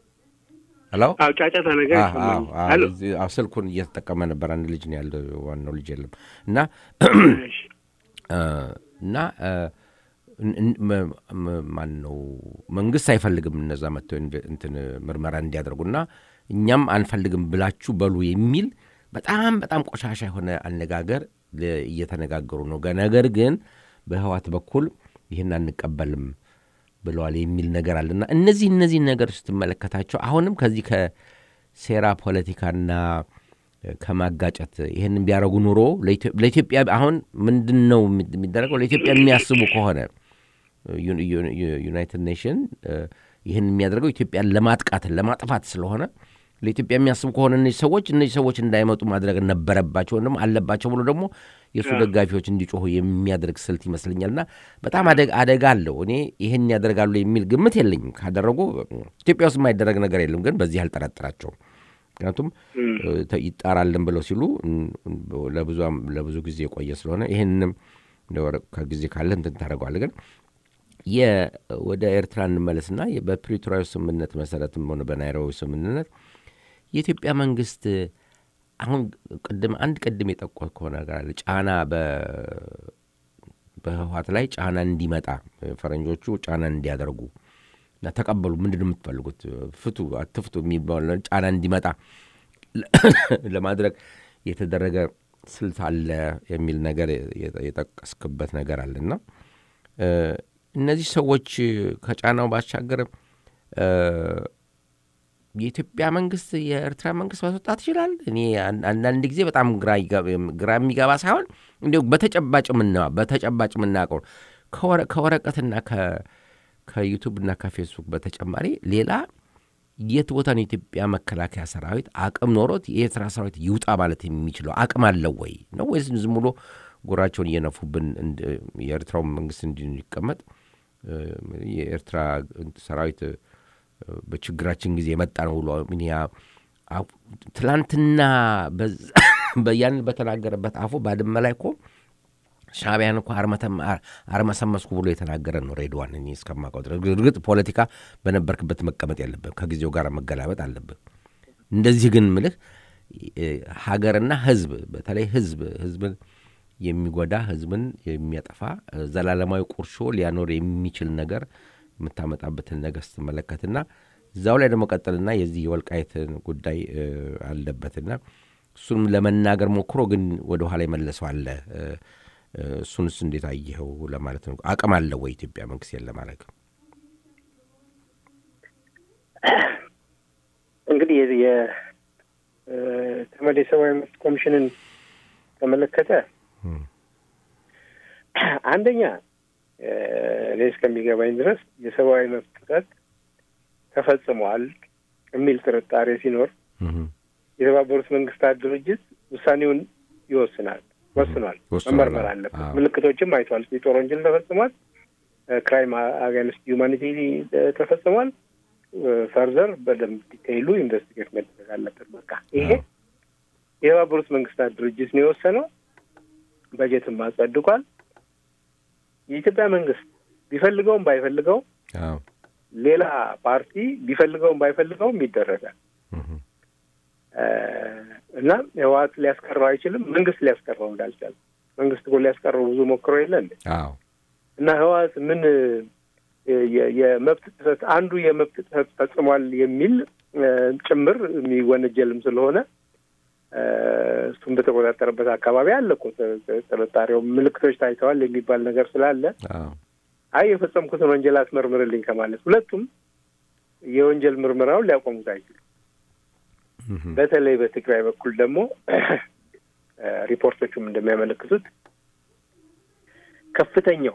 ሄሎ አዎ ጫጫታ ነገር አዎ፣ ይሰማል። አዎ፣ አዎ፣ ሄሎ እዚህ- አዎ፣ ስልኩን እየተጠቀመ ነበር። አንድ ልጅ ነው ያለው፣ ዋናው ልጅ የለም እና እሺ። እ፣ እና እ፣ እን- እን- መ- መ- ማን ነው መንግስት አይፈልግም እነዛ መጥተው ኢንቨ- እንትን ምርመራ እንዲያደርጉና እኛም አንፈልግም ብላችሁ በሉ የሚል በጣም በጣም ቆሻሻ የሆነ አነጋገር ለ- እየተነጋገሩ ነው። ገ- ነገር ግን በህዋት በኩል ይህን አንቀበልም ብለዋል የሚል ነገር አለና እነዚህ እነዚህ ነገሮች ስትመለከታቸው አሁንም ከዚህ ከሴራ ፖለቲካና እ፣ ከማጋጨት ይህንን ቢያደርጉ ኑሮ ለኢትዮ- ለኢትዮጵያ አሁን ምንድን ነው የሚደረገው? ለኢትዮጵያ የሚያስቡ ከሆነ ዩ- ዩ- ዩ- ዩናይትድ ኔሽን እ፣ ይህን የሚያደርገው ኢትዮጵያን ለማጥቃት ለማጥፋት ስለሆነ ለኢትዮጵያ የሚያስቡ ከሆነ እነዚህ ሰዎች እነዚህ ሰዎች እንዳይመጡ ማድረግ ነበረባቸው ወይም ደግሞ አለባቸው ብሎ ደግሞ የእሱ ደጋፊዎች እንዲጮሁ የሚያደርግ ስልት ይመስለኛልና በጣም አደጋ አደጋ አለው። እኔ ይህን ያደርጋሉ የሚል ግምት የለኝም። ካደረጉ ኢትዮጵያ ውስጥ የማይደረግ ነገር የለም፣ ግን በዚህ አልጠረጥራቸውም። ምክንያቱም እ፣ ተ- ይጣራልን ብለው ሲሉ እም፣ ለብዙ አም- ለብዙ ጊዜ የቆየ ስለሆነ ይህንንም እንደው ወረ- ከጊዜ ካለ እንትን ታደርገዋለህ ግን የ- ወደ ኤርትራ እንመለስና የ- በፕሪቶሪያዊ ስምምነት መሰረትም ሆነ በናይሮቢ ስምምነት የኢትዮጵያ መንግስት አሁን ቅድም አንድ ቅድም የጠቆርከው ነገር አለ። ጫና በ- በህወሓት ላይ ጫና እንዲመጣ ፈረንጆቹ ጫና እንዲያደርጉ እና ተቀበሉ። ምንድን ነው የምትፈልጉት? ፍቱ አትፍቱ የሚባል ጫና እንዲመጣ ለማድረግ የተደረገ ስልት አለ የሚል ነገር የጠ- የጠቀስክበት ነገር አለና እ፣ እነዚህ ሰዎች ከጫናው ባሻገር እ፣ የኢትዮጵያ መንግስት የኤርትራ መንግስት ማስወጣት ይችላል። እኔ አን- አንዳንድ ጊዜ በጣም ግራ ይገ- ግራ የሚገባ ሳይሆን እንዲሁ በተጨባጭ ምና በተጨባጭ የምናውቀው ነው። ከወረ- ከወረቀትና ከ- ከዩቱብና ከፌስቡክ በተጨማሪ ሌላ የት ቦታ ነው የኢትዮጵያ መከላከያ ሰራዊት አቅም ኖሮት የኤርትራ ሰራዊት ይውጣ ማለት የሚችለው አቅም አለው ወይ ነው ወይስ ዝም ብሎ ጎራቸውን እየነፉብን እንድ- የኤርትራው መንግስት እንዲ- እንዲቀመጥ እ፣ የኤርትራ ሰራዊት እ፣ በችግራችን ጊዜ የመጣ ነው ብሎ ምን ያ አፍ- ትላንትና በዛ- በያን በተናገረበት አፉ ባድመ ላይ እኮ ሻዕቢያን እኮ አርመተም- አር- አርመሰመስኩ ብሎ የተናገረ ነው ሬድዋን። እኔ እስከማውቀው ድረስ እርግጥ ፖለቲካ በነበርክበት መቀመጥ የለብን ከጊዜው ጋር መገላበጥ አለብን። እንደዚህ ግን ምልህ እ፣ ሀገርና ህዝብ በተለይ ህዝብ ህዝብን የሚጎዳ ህዝብን የሚያጠፋ እ፣ ዘላለማዊ ቁርሾ ሊያኖር የሚችል ነገር የምታመጣበትን ነገር ስትመለከትና እዛው ላይ ደግሞ ቀጥልና የዚህ የወልቃይትን ጉዳይ እ፣ አለበትና እሱንም ለመናገር ሞክሮ ግን ወደ ኋላ የመለሰው አለ። እ፣ እ፣ እሱንስ እንዴት አየኸው ለማለት ነው። አቅም አለው ወይ ኢትዮጵያ መንግስት የለ ማድረግ እንግዲህ የዚህ የተመድ የሰብአዊ መብት ኮሚሽንን ተመለከተ እም፣ አንደኛ እኔ እስከሚገባኝ ድረስ የሰብአዊ መብት ጥሰት ተፈጽሟል የሚል ጥርጣሬ ሲኖር የተባበሩት መንግስታት ድርጅት ውሳኔውን ይወስናል ወስኗል። መመርመር አለበት። ምልክቶችም አይቷል። የጦር ወንጀል ተፈጽሟል፣ ክራይም አጋንስት ዩማኒቲ ተፈጽሟል። ፈርዘር በደንብ ዲቴይሉ ኢንቨስቲጌት መደረግ አለበት። በቃ ይሄ የተባበሩት መንግስታት ድርጅት ነው የወሰነው። በጀትም አጸድቋል። የኢትዮጵያ መንግስት ቢፈልገውም ባይፈልገውም ሌላ ፓርቲ ቢፈልገውም ባይፈልገውም ይደረጋል እና ህወሓት ሊያስቀረው አይችልም። መንግስት ሊያስቀረው እንዳልቻለ መንግስት እኮ ሊያስቀረው ብዙ ሞክሮ የለ እንዴ? እና ህወሓት ምን የመብት ጥሰት አንዱ የመብት ጥሰት ፈጽሟል የሚል ጭምር የሚወነጀልም ስለሆነ እሱም በተቆጣጠረበት አካባቢ አለ እኮ ጥርጣሬው ምልክቶች ታይተዋል የሚባል ነገር ስላለ አይ የፈጸምኩትን ወንጀል አስመርምርልኝ ከማለት ሁለቱም የወንጀል ምርመራውን ሊያቆሙት አይችሉም። በተለይ በትግራይ በኩል ደግሞ ሪፖርቶቹም እንደሚያመለክቱት ከፍተኛው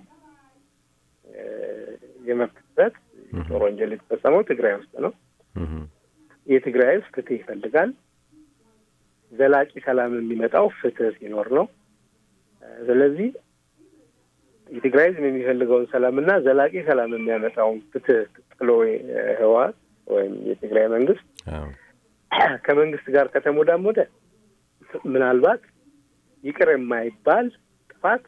የመብት ጥሰት የጦር ወንጀል የተፈጸመው ትግራይ ውስጥ ነው። የትግራይ ህዝብ ፍትህ ይፈልጋል። ዘላቂ ሰላም የሚመጣው ፍትህ ሲኖር ነው። ስለዚህ የትግራይ ህዝብ የሚፈልገውን ሰላምና ዘላቂ ሰላም የሚያመጣውን ፍትህ ጥሎ ህወሓት ወይም የትግራይ መንግስት ከመንግስት ጋር ከተሞዳሞደ ምናልባት ይቅር የማይባል ጥፋት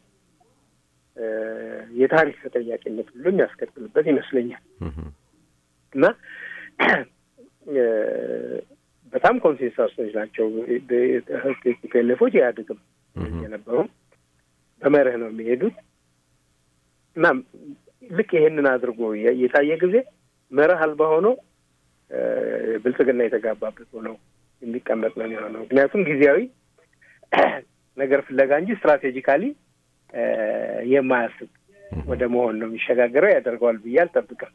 የታሪክ ተጠያቂነት ሁሉ የሚያስከትልበት ይመስለኛል እና በጣም ኮንሴንሳሶች ናቸው ቲፒኤልኤፎች ኢህአዴግም የነበሩም በመርህ ነው የሚሄዱት እና ልክ ይሄንን አድርጎ የታየ ጊዜ መርህ አልባ ሆኖ ብልጽግና የተጋባበት ሆነው የሚቀመጥ ነው የሚሆነው። ምክንያቱም ጊዜያዊ ነገር ፍለጋ እንጂ ስትራቴጂካሊ የማያስብ ወደ መሆን ነው የሚሸጋገረው። ያደርገዋል ብዬ አልጠብቅም።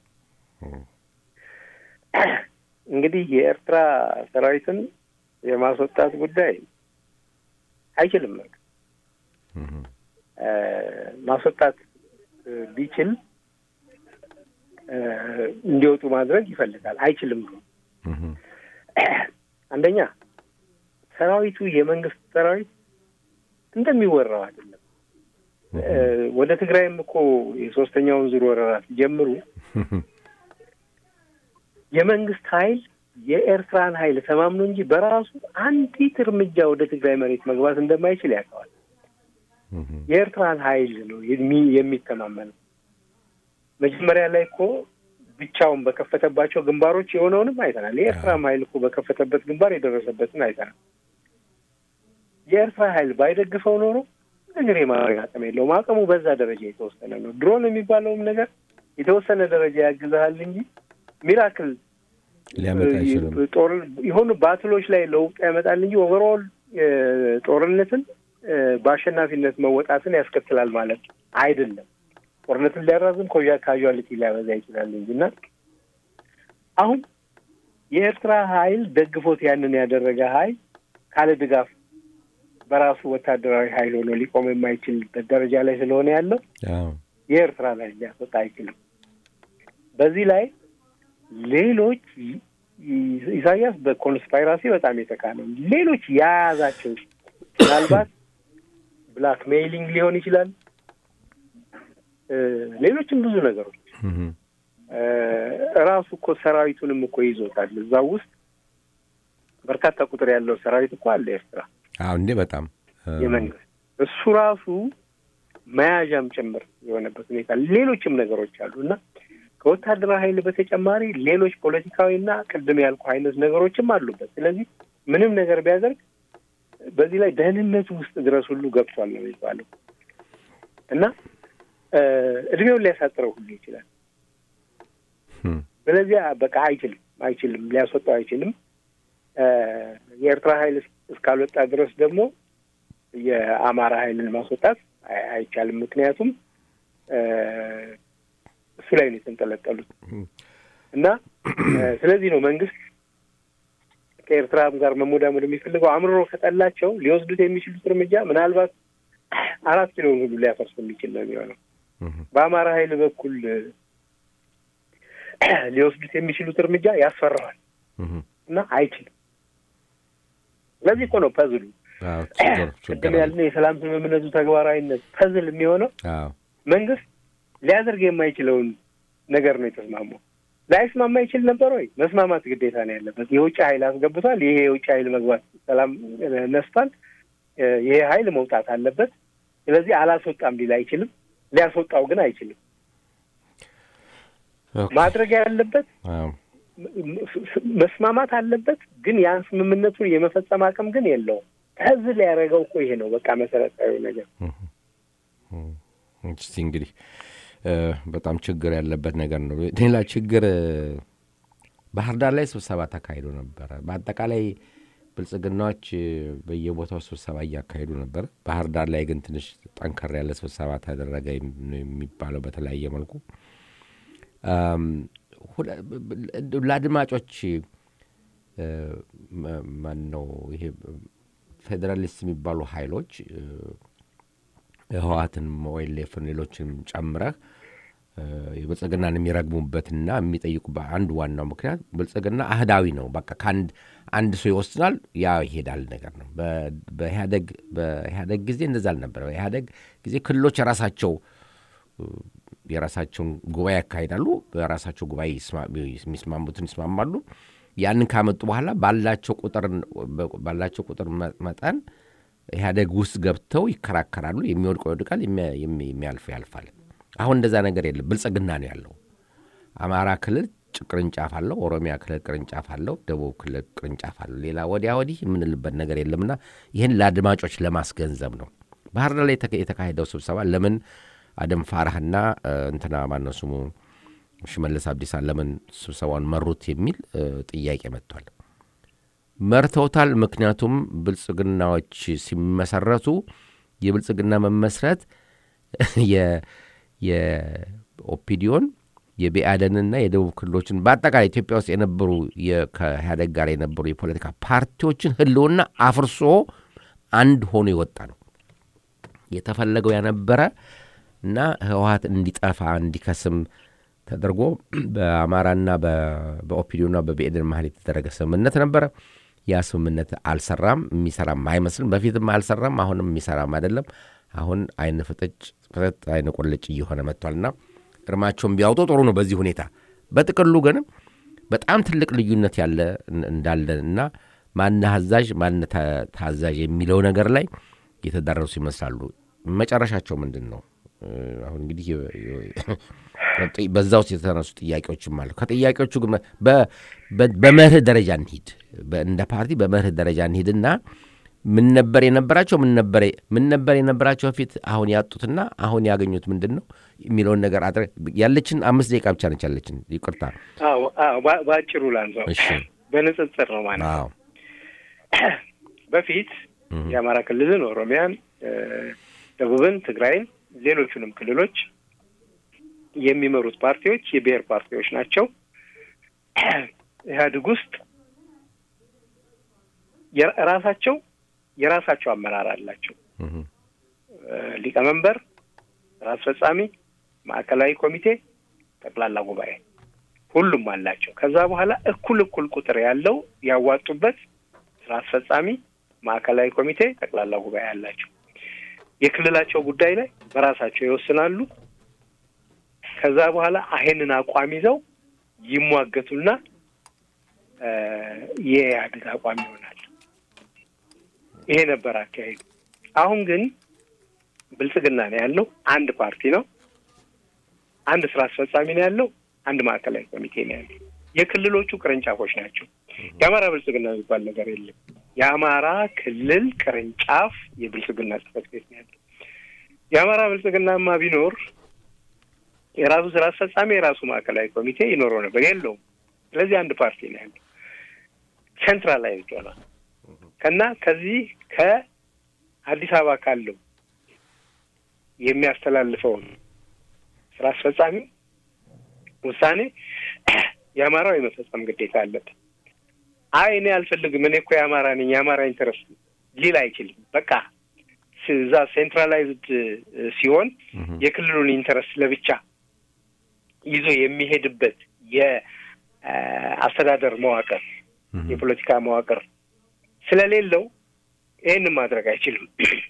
እንግዲህ የኤርትራ ሰራዊትን የማስወጣት ጉዳይ አይችልም። ማስወጣት ቢችል እንዲወጡ ማድረግ ይፈልጋል። አይችልም ነው። አንደኛ ሰራዊቱ የመንግስት ሰራዊት እንደሚወራው አይደለም። ወደ ትግራይም እኮ የሶስተኛውን ዙር ወረራ ሲጀምሩ የመንግስት ኃይል የኤርትራን ኃይል ተማምኖ እንጂ በራሱ አንዲት እርምጃ ወደ ትግራይ መሬት መግባት እንደማይችል ያውቀዋል። የኤርትራን ኃይል ነው የሚተማመነው። መጀመሪያ ላይ እኮ ብቻውን በከፈተባቸው ግንባሮች የሆነውንም አይተናል። የኤርትራም ኃይል እኮ በከፈተበት ግንባር የደረሰበትን አይተናል። የኤርትራ ኃይል ባይደግፈው ኖሮ ነገር የማድረግ አቅም የለውም። አቅሙ በዛ ደረጃ የተወሰነ ነው። ድሮን የሚባለውም ነገር የተወሰነ ደረጃ ያግዛሃል እንጂ ሚራክል ሊያመጣ አይችልም። ጦር የሆኑ ባትሎች ላይ ለውጥ ያመጣል እንጂ ኦቨርኦል ጦርነትን በአሸናፊነት መወጣትን ያስከትላል ማለት አይደለም። ጦርነትን ሊያራዝም ካዥዋሊቲ ሊያበዛ ይችላል እንጂ እና አሁን የኤርትራ ኃይል ደግፎት ያንን ያደረገ ኃይል ካለ ድጋፍ በራሱ ወታደራዊ ኃይል ሆኖ ሊቆም የማይችልበት ደረጃ ላይ ስለሆነ ያለው የኤርትራ ላይ ሊያስወጣ አይችልም። በዚህ ላይ ሌሎች ኢሳያስ በኮንስፓይራሲ በጣም የተካነው ሌሎች የያዛቸው ምናልባት ብላክ ሜይሊንግ ሊሆን ይችላል። ሌሎችም ብዙ ነገሮች እራሱ እኮ ሰራዊቱንም እኮ ይዞታል። እዛ ውስጥ በርካታ ቁጥር ያለው ሰራዊት እኮ አለ ኤርትራ። አዎ እንዴ በጣም የመንግስት እሱ ራሱ መያዣም ጭምር የሆነበት ሁኔታ ሌሎችም ነገሮች አሉ እና ከወታደራዊ ኃይል በተጨማሪ ሌሎች ፖለቲካዊና ቅድም ያልኩ አይነት ነገሮችም አሉበት። ስለዚህ ምንም ነገር ቢያደርግ በዚህ ላይ ደህንነቱ ውስጥ ድረስ ሁሉ ገብቷል ነው የሚባለው እና እድሜውን ሊያሳጥረው ሁሉ ይችላል። ስለዚህ በቃ አይችልም አይችልም ሊያስወጣው አይችልም። የኤርትራ ኃይል እስካልወጣ ድረስ ደግሞ የአማራ ኃይልን ማስወጣት አይቻልም። ምክንያቱም እሱ ላይ ነው የተንጠለጠሉት እና ስለዚህ ነው መንግስት ከኤርትራም ጋር መሞዳሞድ የሚፈልገው። አምርሮ ከጠላቸው ሊወስዱት የሚችሉት እርምጃ ምናልባት አራት ኪሎን ሁሉ ሊያፈርስ የሚችል ነው የሚሆነው። በአማራ ኃይል በኩል ሊወስዱት የሚችሉት እርምጃ ያስፈራዋል እና አይችልም። ስለዚህ እኮ ነው ፐዝሉ ቅድም ያልነው የሰላም ስምምነቱ ተግባራዊነት ፐዝል የሚሆነው መንግስት ሊያደርግ የማይችለውን ነገር ነው የተስማማው። ላይስማማ ይችል ነበር ወይ? መስማማት ግዴታ ነው ያለበት። የውጭ ኃይል አስገብቷል። ይሄ የውጭ ኃይል መግባት ሰላም ነስቷል። ይሄ ኃይል መውጣት አለበት። ስለዚህ አላስወጣም ሊል አይችልም። ሊያስወጣው ግን አይችልም። ማድረግ ያለበት መስማማት አለበት። ግን ያን ስምምነቱን የመፈጸም አቅም ግን የለውም። ከዚህ ሊያደርገው እኮ ይሄ ነው በቃ መሰረታዊ ነገር። እስቲ እንግዲህ በጣም ችግር ያለበት ነገር ነው። ሌላ ችግር ባህር ዳር ላይ ስብሰባ ተካሂዶ ነበረ። በአጠቃላይ ብልጽግናዎች በየቦታው ስብሰባ እያካሄዱ ነበር። ባህር ዳር ላይ ግን ትንሽ ጠንከር ያለ ስብሰባ ተደረገ የሚባለው በተለያየ መልኩ ለአድማጮች ማን ነው ይሄ ፌዴራሊስት የሚባሉ ኃይሎች ህወሓትን ወይሌፍን ሌሎችንም ጨምረህ የብልጽግናን የሚረግሙበትና የሚጠይቁበት አንዱ ዋናው ምክንያት ብልጽግና አህዳዊ ነው። በቃ ከአንድ አንድ ሰው ይወስናል፣ ያ ይሄዳል ነገር ነው። በኢህአደግ በኢህአደግ ጊዜ እንደዛ አልነበረ። በኢህአደግ ጊዜ ክልሎች የራሳቸው የራሳቸውን ጉባኤ ያካሂዳሉ። በራሳቸው ጉባኤ የሚስማሙትን ይስማማሉ። ያንን ካመጡ በኋላ ባላቸው ቁጥር ባላቸው ቁጥር መጠን ኢህአደግ ውስጥ ገብተው ይከራከራሉ። የሚወድቀው ይወድቃል፣ የሚያልፈው ያልፋል። አሁን እንደዛ ነገር የለም። ብልጽግና ነው ያለው። አማራ ክልል ቅርንጫፍ አለው፣ ኦሮሚያ ክልል ቅርንጫፍ አለው፣ ደቡብ ክልል ቅርንጫፍ አለው። ሌላ ወዲያ ወዲህ የምንልበት ነገር የለምና ይህን ለአድማጮች ለማስገንዘብ ነው። ባህር ዳር ላይ የተካሄደው ስብሰባ ለምን አደም ፋራህና እንትና ማነው ስሙ ሽመልስ አብዲሳ ለምን ስብሰባውን መሩት የሚል ጥያቄ መጥቷል። መርተውታል። ምክንያቱም ብልጽግናዎች ሲመሰረቱ የብልጽግና መመስረት የኦፒዲዮን የቢአደንና የደቡብ ክልሎችን በአጠቃላይ ኢትዮጵያ ውስጥ የነበሩ ከኢህአደግ ጋር የነበሩ የፖለቲካ ፓርቲዎችን ህልውና አፍርሶ አንድ ሆኖ የወጣ ነው የተፈለገው ያነበረ እና ህወሀት እንዲጠፋ እንዲከስም ተደርጎ በአማራና በኦፒዲዮና በብኤድን መሀል የተደረገ ስምምነት ነበረ። ያ ስምምነት አልሰራም፣ የሚሰራም አይመስልም። በፊትም አልሰራም፣ አሁንም የሚሰራም አይደለም። አሁን አይን ፍጥጭ ፍጥጥ አይን ቆልጭ እየሆነ መጥቷልና እርማቸውን ቢያውጡ ጥሩ ነው። በዚህ ሁኔታ በጥቅሉ ግን በጣም ትልቅ ልዩነት ያለ እንዳለ እና ማነ አዛዥ ማነ ታዛዥ የሚለው ነገር ላይ የተዳረሱ ይመስላሉ። መጨረሻቸው ምንድን ነው? አሁን እንግዲህ በዛ ውስጥ የተነሱ ጥያቄዎችም አሉ። ከጥያቄዎቹ ግን በመርህ ደረጃ እንሂድ፣ እንደ ፓርቲ በመርህ ደረጃ እንሂድና ምን ነበር የነበራቸው ምን ነበር የነበራቸው በፊት አሁን ያጡትና አሁን ያገኙት ምንድን ነው የሚለውን ነገር አድረ ያለችን አምስት ደቂቃ ብቻ ነች ያለችን። ይቅርታ በአጭሩ ላንሳው፣ በንጽጽር ነው ማለት ነው። በፊት የአማራ ክልልን፣ ኦሮሚያን፣ ደቡብን፣ ትግራይን ሌሎቹንም ክልሎች የሚመሩት ፓርቲዎች የብሔር ፓርቲዎች ናቸው። ኢህአዴግ ውስጥ ራሳቸው የራሳቸው አመራር አላቸው። ሊቀመንበር፣ ስራ አስፈጻሚ፣ ማዕከላዊ ኮሚቴ፣ ጠቅላላ ጉባኤ ሁሉም አላቸው። ከዛ በኋላ እኩል እኩል ቁጥር ያለው ያዋጡበት ስራ አስፈጻሚ፣ ማዕከላዊ ኮሚቴ፣ ጠቅላላ ጉባኤ አላቸው። የክልላቸው ጉዳይ ላይ በራሳቸው ይወስናሉ። ከዛ በኋላ ይሄንን አቋም ይዘው ይሟገቱና የኢህአዴግ አቋም ይሆናል። ይሄ ነበር አካሄዱ። አሁን ግን ብልጽግና ነው ያለው፣ አንድ ፓርቲ ነው፣ አንድ ስራ አስፈጻሚ ነው ያለው፣ አንድ ማዕከላዊ ኮሚቴ ነው ያለው። የክልሎቹ ቅርንጫፎች ናቸው። የአማራ ብልጽግና የሚባል ነገር የለም። የአማራ ክልል ቅርንጫፍ የብልጽግና ጽሕፈት ቤት ነው ያለው። የአማራ ብልጽግናማ ቢኖር የራሱ ስራ አስፈጻሚ የራሱ ማዕከላዊ ኮሚቴ ይኖረው ነበር፣ የለውም። ስለዚህ አንድ ፓርቲ ነው ያለው። ሴንትራላይዝድ ሆኗል እና ከዚህ ከአዲስ አበባ ካለው የሚያስተላልፈውን ስራ አስፈጻሚ ውሳኔ የአማራው የመፈጸም ግዴታ አለበት። አይ እኔ አልፈልግም፣ እኔ እኮ የአማራ ነኝ፣ የአማራ ኢንተረስት ሊል አይችልም። በቃ እዛ ሴንትራላይዝድ ሲሆን የክልሉን ኢንተረስት ለብቻ ይዞ የሚሄድበት የአስተዳደር መዋቅር የፖለቲካ መዋቅር ስለሌለው ይህንን ማድረግ አይችልም።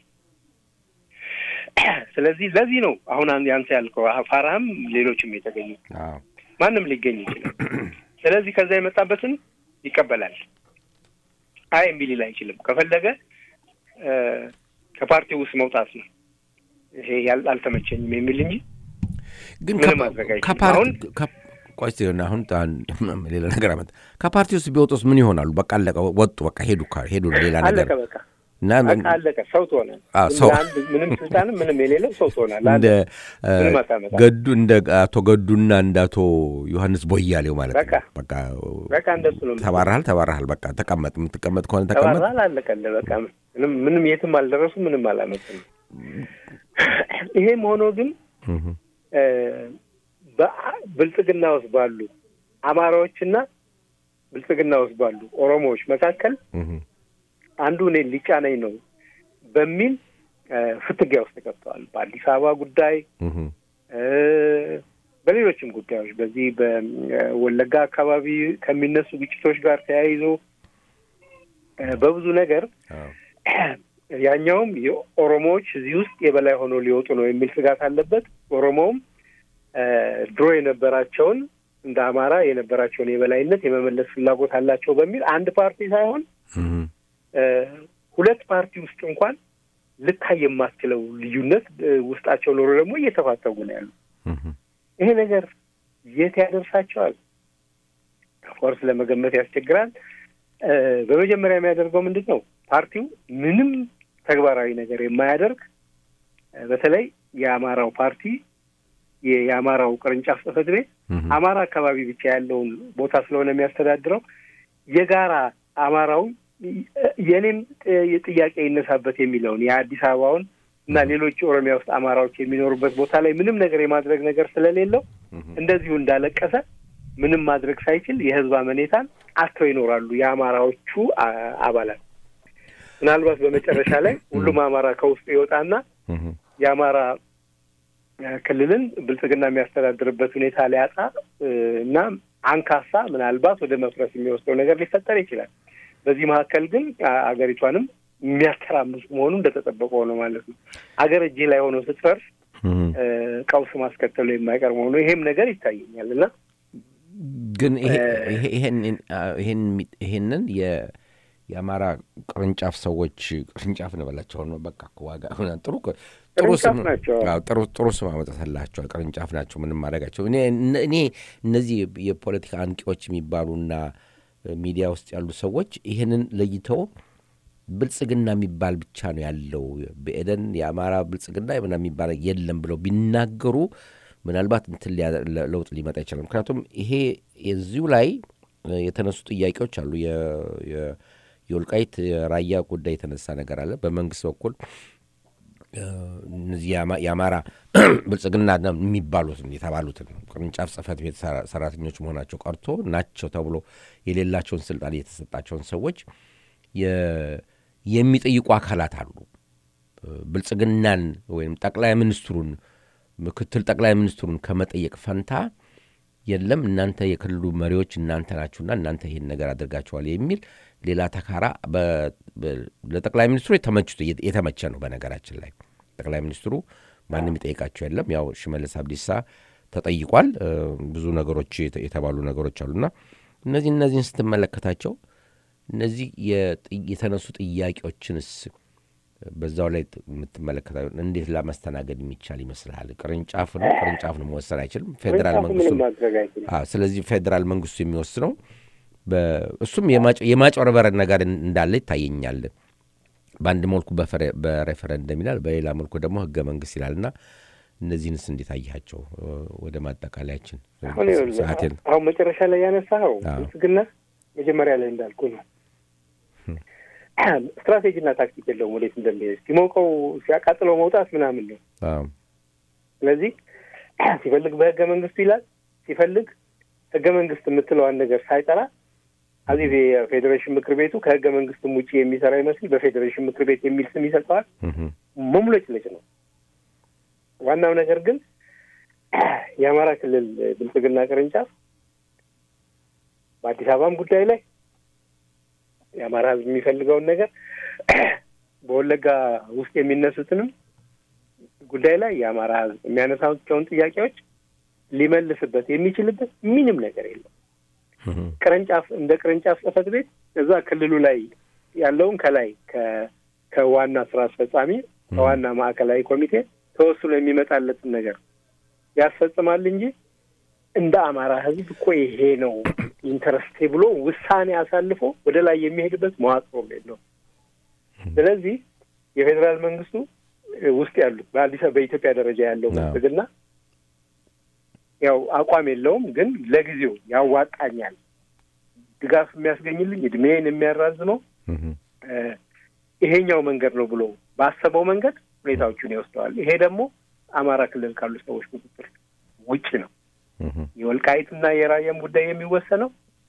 ስለዚህ ለዚህ ነው አሁን ያንተ ያልከው ፋራህም ሌሎችም የተገኙ ማንም ሊገኝ ይችላል። ስለዚህ ከዛ የመጣበትን ይቀበላል። አይ እምቢ ሊል አይችልም። ከፈለገ ከፓርቲው ውስጥ መውጣት ነው ይሄ አልተመቸኝም የሚል እንጂ ግን ምንም ማድረግ አይችልም። አሁን ቆይ አሁን ሌላ ነገር አመጣ። ከፓርቲ ውስጥ ቢወጡስ ምን ይሆናሉ? በቃ አለቀ፣ ወጡ፣ በቃ ሄዱ፣ ሄዱ ሌላ ነገር አለቀ፣ በቃ በቃ አለቀ። ሰው ትሆናል። ምንም ስልጣንም ምንም የሌለው ሰው ትሆናል። እንደ ገዱ እንደ አቶ ገዱና እንደ አቶ ዮሐንስ ቦያሌው ማለት ነው። በቃ በቃ እንደሱ ነው። ተባረሃል፣ ተባረሃል፣ በቃ ተቀመጥ፣ የምትቀመጥ ከሆነ ተቀመጥ። ተባረሃል፣ አለቀልህ። በቃ ምንም ምንም የትም አልደረሱ፣ ምንም አላመጡም። ይሄም ሆኖ ግን ብልጽግና ውስጥ ባሉ አማራዎችና ብልጽግና ውስጥ ባሉ ኦሮሞዎች መካከል አንዱ እኔን ሊጫነኝ ነው በሚል ፍትጊያ ውስጥ ገብተዋል። በአዲስ አበባ ጉዳይ፣ በሌሎችም ጉዳዮች በዚህ በወለጋ አካባቢ ከሚነሱ ግጭቶች ጋር ተያይዞ በብዙ ነገር ያኛውም የኦሮሞዎች እዚህ ውስጥ የበላይ ሆኖ ሊወጡ ነው የሚል ስጋት አለበት። ኦሮሞውም ድሮ የነበራቸውን እንደ አማራ የነበራቸውን የበላይነት የመመለስ ፍላጎት አላቸው በሚል አንድ ፓርቲ ሳይሆን ሁለት ፓርቲ ውስጥ እንኳን ልታይ የማትችለው ልዩነት ውስጣቸው ኖሮ ደግሞ እየተፋተጉ ነው ያሉ። ይሄ ነገር የት ያደርሳቸዋል? ኦፍኮርስ ለመገመት ያስቸግራል። በመጀመሪያ የሚያደርገው ምንድን ነው? ፓርቲው ምንም ተግባራዊ ነገር የማያደርግ በተለይ የአማራው ፓርቲ የአማራው ቅርንጫፍ ጽሕፈት ቤት አማራ አካባቢ ብቻ ያለውን ቦታ ስለሆነ የሚያስተዳድረው የጋራ አማራው የእኔም ጥያቄ ይነሳበት የሚለውን የአዲስ አበባውን እና ሌሎች ኦሮሚያ ውስጥ አማራዎች የሚኖሩበት ቦታ ላይ ምንም ነገር የማድረግ ነገር ስለሌለው እንደዚሁ እንዳለቀሰ ምንም ማድረግ ሳይችል የህዝብ አመኔታን አጥተው ይኖራሉ የአማራዎቹ አባላት። ምናልባት በመጨረሻ ላይ ሁሉም አማራ ከውስጡ ይወጣና የአማራ ክልልን ብልጽግና የሚያስተዳድርበት ሁኔታ ሊያጣ እና አንካሳ ምናልባት ወደ መፍረስ የሚወስደው ነገር ሊፈጠር ይችላል። በዚህ መካከል ግን አገሪቷንም የሚያተራምስ መሆኑ እንደተጠበቀ ሆነ ማለት ነው። አገር እጅ ላይ ሆኖ ስትፈርስ ቀውስ ማስከተሉ የማይቀር መሆኑ ይሄም ነገር ይታየኛል እና ግን ይሄንን የአማራ ቅርንጫፍ ሰዎች ቅርንጫፍ እንበላቸው ነው። በቃ ዋጋ ጥሩ ጥሩ ስም አመጣላቸዋል። ቅርንጫፍ ናቸው። ምንም ማድረጋቸው እኔ እነዚህ የፖለቲካ አንቂዎች የሚባሉና ሚዲያ ውስጥ ያሉ ሰዎች ይህንን ለይተው ብልጽግና የሚባል ብቻ ነው ያለው በኤደን የአማራ ብልጽግና ምና የሚባል የለም ብለው ቢናገሩ ምናልባት እንትን ለውጥ ሊመጣ ይችላል። ምክንያቱም ይሄ የዚሁ ላይ የተነሱ ጥያቄዎች አሉ። የወልቃይት የራያ ጉዳይ የተነሳ ነገር አለ። በመንግስት በኩል እነዚህ የአማራ ብልጽግና የሚባሉትን የተባሉትን ቅርንጫፍ ጽህፈት ቤት ሰራተኞች መሆናቸው ቀርቶ ናቸው ተብሎ የሌላቸውን ስልጣን የተሰጣቸውን ሰዎች የሚጠይቁ አካላት አሉ። ብልጽግናን ወይም ጠቅላይ ሚኒስትሩን ምክትል ጠቅላይ ሚኒስትሩን ከመጠየቅ ፈንታ የለም እናንተ የክልሉ መሪዎች እናንተ ናችሁና እናንተ ይህን ነገር አድርጋችኋል የሚል ሌላ ተካራ ለጠቅላይ ሚኒስትሩ የተመቸ ነው። በነገራችን ላይ ጠቅላይ ሚኒስትሩ ማንም ይጠይቃቸው የለም። ያው ሽመልስ አብዲሳ ተጠይቋል። ብዙ ነገሮች የተባሉ ነገሮች አሉና እነዚህ እነዚህን ስትመለከታቸው እነዚህ የተነሱ ጥያቄዎችንስ በዛው ላይ የምትመለከታ እንዴት ለማስተናገድ የሚቻል ይመስልሃል? ቅርንጫፍ ነው ቅርንጫፍ ነው መወሰን አይችልም። ፌዴራል መንግስቱ ስለዚህ ፌዴራል መንግስቱ የሚወስነው እሱም የማጭበርበር ነገር እንዳለ ይታየኛል። በአንድ መልኩ በሬፈረንደም ይላል፣ በሌላ መልኩ ደግሞ ህገ መንግስት ይላል እና እነዚህንስ እንዴት አያቸው? ወደ ማጠቃለያችን አሁን መጨረሻ ላይ ያነሳኸው ብልጽግና መጀመሪያ ላይ እንዳልኩ ነው ስትራቴጂና ታክቲክ የለውም። ወዴት እንደሚሄድ ሲሞቀው ሲያቃጥለው መውጣት ምናምን ነው። ስለዚህ ሲፈልግ በህገ መንግስቱ ይላል፣ ሲፈልግ ህገ መንግስት የምትለዋን ነገር ሳይጠራ አዚህ የፌዴሬሽን ምክር ቤቱ ከህገ መንግስትም ውጭ የሚሰራ ይመስል በፌዴሬሽን ምክር ቤት የሚል ስም ይሰጠዋል። መሙለጭለጭ ነው። ዋናው ነገር ግን የአማራ ክልል ብልጽግና ቅርንጫፍ በአዲስ አበባም ጉዳይ ላይ የአማራ ሕዝብ የሚፈልገውን ነገር በወለጋ ውስጥ የሚነሱትንም ጉዳይ ላይ የአማራ ሕዝብ የሚያነሳቸውን ጥያቄዎች ሊመልስበት የሚችልበት ምንም ነገር የለም። ቅርንጫፍ እንደ ቅርንጫፍ ጽሕፈት ቤት እዛ ክልሉ ላይ ያለውን ከላይ ከዋና ስራ አስፈጻሚ ከዋና ማዕከላዊ ኮሚቴ ተወስኖ የሚመጣለትን ነገር ያስፈጽማል እንጂ እንደ አማራ ህዝብ እኮ ይሄ ነው ኢንተረስቴ ብሎ ውሳኔ አሳልፎ ወደ ላይ የሚሄድበት መዋቅሮ ነው። ስለዚህ የፌዴራል መንግስቱ ውስጥ ያሉት በአዲስ በኢትዮጵያ ደረጃ ያለው ብልጽግና ያው አቋም የለውም፣ ግን ለጊዜው ያዋጣኛል፣ ድጋፍ የሚያስገኝልኝ እድሜን የሚያራዝመው ይሄኛው መንገድ ነው ብሎ ባሰበው መንገድ ሁኔታዎቹን ይወስደዋል። ይሄ ደግሞ አማራ ክልል ካሉ ሰዎች ቁጥጥር ውጭ ነው። የወልቃይትና የራያም ጉዳይ የሚወሰነው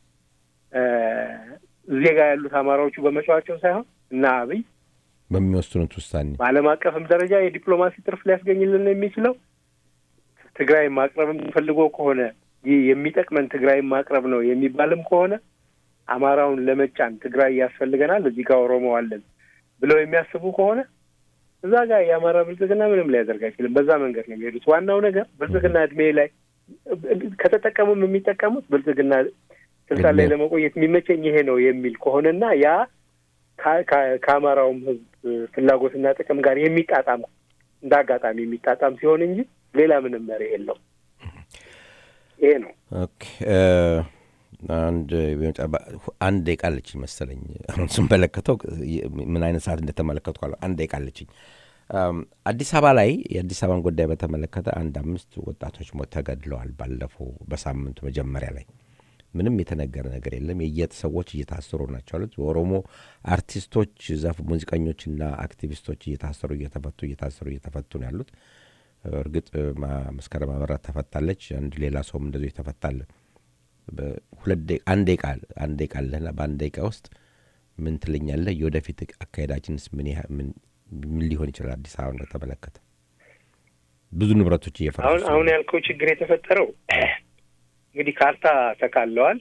እዚህ ጋር ያሉት አማራዎቹ በመጫዋቸው ሳይሆን እና አብይ በሚወስኑት ውሳኔ በዓለም አቀፍም ደረጃ የዲፕሎማሲ ትርፍ ሊያስገኝልን የሚችለው ትግራይ ማቅረብም ፈልጎ ከሆነ ይህ የሚጠቅመን ትግራይ ማቅረብ ነው የሚባልም ከሆነ አማራውን ለመጫን ትግራይ ያስፈልገናል፣ እዚህ ጋር ኦሮሞ አለን ብለው የሚያስቡ ከሆነ እዛ ጋር የአማራ ብልጽግና ምንም ሊያደርግ አይችልም። በዛ መንገድ ነው የሚሄዱት። ዋናው ነገር ብልጽግና እድሜ ላይ ከተጠቀሙም የሚጠቀሙት ብልጽግና ስልጣን ላይ ለመቆየት የሚመቸኝ ይሄ ነው የሚል ከሆነና ያ ከአማራውም ሕዝብ ፍላጎትና ጥቅም ጋር የሚጣጣም እንደ አጋጣሚ የሚጣጣም ሲሆን እንጂ ሌላ ምንም መሪ የለው። ይሄ ነው። ኦኬ አንድ አንድ ደቂቃ አለችኝ መሰለኝ። አሁን ስንመለከተው ምን አይነት ሰዓት እንደተመለከትኩ አንድ ደቂቃ አለችኝ። አዲስ አበባ ላይ የአዲስ አበባን ጉዳይ በተመለከተ አንድ አምስት ወጣቶች ተገድለዋል። ባለፈው በሳምንቱ መጀመሪያ ላይ ምንም የተነገረ ነገር የለም። የየት ሰዎች እየታሰሩ ናቸው አሉት። የኦሮሞ አርቲስቶች፣ ዛፍ ሙዚቀኞችና አክቲቪስቶች እየታሰሩ እየተፈቱ እየታሰሩ እየተፈቱ ነው ያሉት። እርግጥ መስከረም አበራ ተፈታለች። አንድ ሌላ ሰውም እንደዚሁ የተፈታለ አንድ ደቂቃ አንድ ደቂቃ አለህና በአንድ ደቂቃ ውስጥ ምን ትለኛለህ? የወደፊት አካሄዳችንስ ምን ምን ሊሆን ይችላል? አዲስ አበባ በተመለከተ ብዙ ንብረቶች እየፈረሱ አሁን አሁን ያልከው ችግር የተፈጠረው እንግዲህ ካርታ ተካለዋል።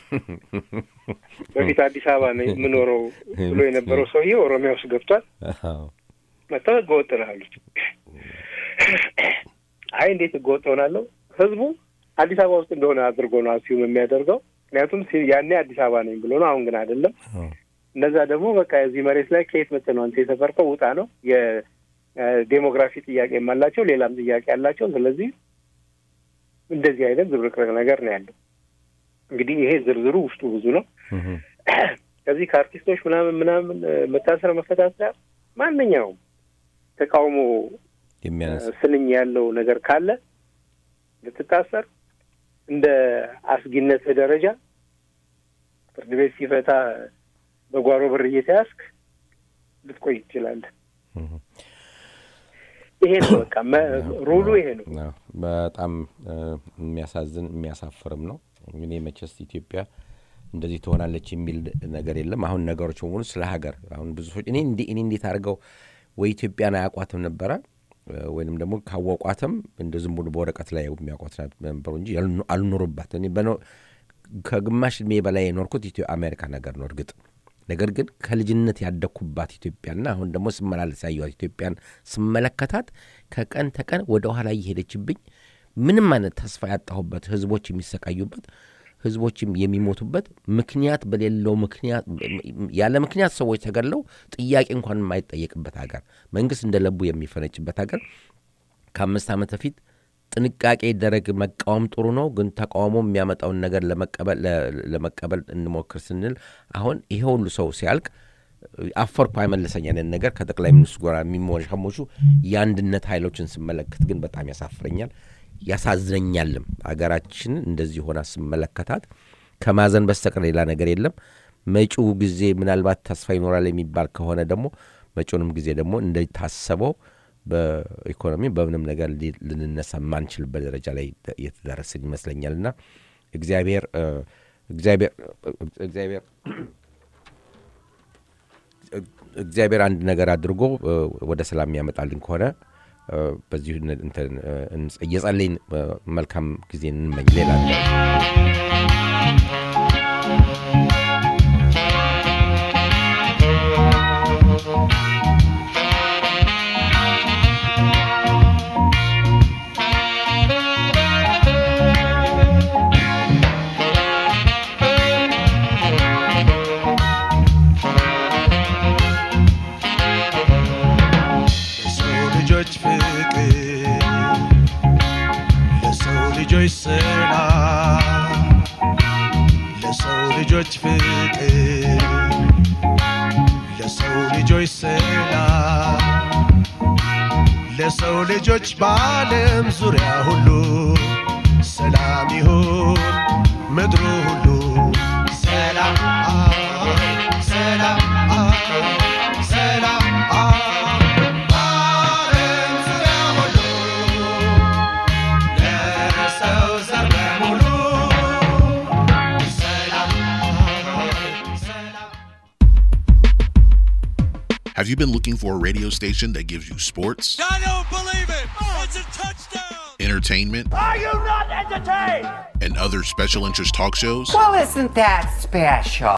በፊት አዲስ አበባ ነው የምኖረው ብሎ የነበረው ሰውዬ ኦሮሚያ ውስጥ ገብቷል። መጥተው ህገወጥ ነው አሉት። አይ እንዴት ህገወጥ ሆናለሁ? ህዝቡ አዲስ አበባ ውስጥ እንደሆነ አድርጎ ነው አስዩም የሚያደርገው። ምክንያቱም ያኔ አዲስ አበባ ነኝ ብሎ ነው። አሁን ግን አይደለም። እነዛ ደግሞ በቃ የዚህ መሬት ላይ ከየት መጥተህ ነው አንተ የሰፈርከው? ውጣ ነው። የዴሞግራፊ ጥያቄም አላቸው፣ ሌላም ጥያቄ አላቸው። ስለዚህ እንደዚህ አይነት ዝብርቅርቅ ነገር ነው ያለው። እንግዲህ ይሄ ዝርዝሩ ውስጡ ብዙ ነው። ከዚህ ከአርቲስቶች ምናምን ምናምን መታሰር መፈታት ጋር ማንኛውም ተቃውሞ ስንኝ ያለው ነገር ካለ ልትታሰር እንደ አስጊነትህ ደረጃ ፍርድ ቤት ሲፈታ በጓሮ በር እየተያዝክ ልትቆይ ትችላለህ። ይሄ ነው በቃ ሩሉ ይሄ ነው። በጣም የሚያሳዝን የሚያሳፍርም ነው። እኔ መቼስ ኢትዮጵያ እንደዚህ ትሆናለች የሚል ነገር የለም። አሁን ነገሮች በሙሉ ስለ ሀገር አሁን ብዙ ሰዎች እኔ እኔ እንዴት አድርገው ወይ ኢትዮጵያን አያውቋትም ነበረ ወይንም ደግሞ ካወቋትም እንደ ዝም ብሎ በወረቀት ላይ የሚያውቋት ነበሩ እንጂ አልኖሩባት። እኔ ከግማሽ እድሜ በላይ የኖርኩት ኢትዮ አሜሪካ ነገር ነው እርግጥ ነገር ግን ከልጅነት ያደግኩባት ኢትዮጵያና አሁን ደግሞ ስመላለስ ያየኋት ኢትዮጵያን ስመለከታት ከቀን ተቀን ወደ ኋላ እየሄደችብኝ ምንም አይነት ተስፋ ያጣሁበት ህዝቦች የሚሰቃዩበት ህዝቦችም የሚሞቱበት ምክንያት በሌለው ምክንያት ያለ ምክንያት ሰዎች ተገድለው ጥያቄ እንኳን የማይጠየቅበት ሀገር መንግስት እንደ ለቡ የሚፈነጭበት ሀገር ከአምስት ዓመት በፊት ጥንቃቄ ይደረግ መቃወም ጥሩ ነው፣ ግን ተቃውሞ የሚያመጣውን ነገር ለመቀበል እንሞክር ስንል አሁን ይሄ ሁሉ ሰው ሲያልቅ አፈርኩ አይመለሰኝ አይነት ነገር ከጠቅላይ ሚኒስትሩ ጋር የሚሞሻሞሹ የአንድነት ኃይሎችን ስመለከት ግን በጣም ያሳፍረኛል፣ ያሳዝነኛልም። አገራችንን እንደዚህ ሆና ስመለከታት ከማዘን በስተቀር ሌላ ነገር የለም። መጪው ጊዜ ምናልባት ተስፋ ይኖራል የሚባል ከሆነ ደግሞ መጪውንም ጊዜ ደግሞ እንደታሰበው በኢኮኖሚ በምንም ነገር ልንነሳ የማንችልበት ደረጃ ላይ የተደረስን ይመስለኛል እና እግዚአብሔር እግዚአብሔር እግዚአብሔር እግዚአብሔር አንድ ነገር አድርጎ እ፣ ወደ ሰላም ያመጣልን ከሆነ እ፣ በዚሁ ን- እንትን፣ እ፣ እንጸ- እየጸለይን እ፣ መልካም ጊዜ እንመኝ። ሌላ ለሰው ልጆች ፍቅር ለሰው ልጆች ሰላም ለሰው ልጆች ፍቅር ለሰው ልጆች ሰላም ለሰው ልጆች በዓለም ዙሪያ ሁሉ ሰላም ይሁን ምድሩ ሁሉ ሰላም ሰላም ሰላም በዓለም ዙሪያ ሁሉ ለሰው ዘር በሙሉ ሰላም ሰላም Have you been looking for a radio station that gives you sports, I don't believe it. It's a touchdown. entertainment, Are you not entertained? and other special interest talk shows? Well, isn't that special?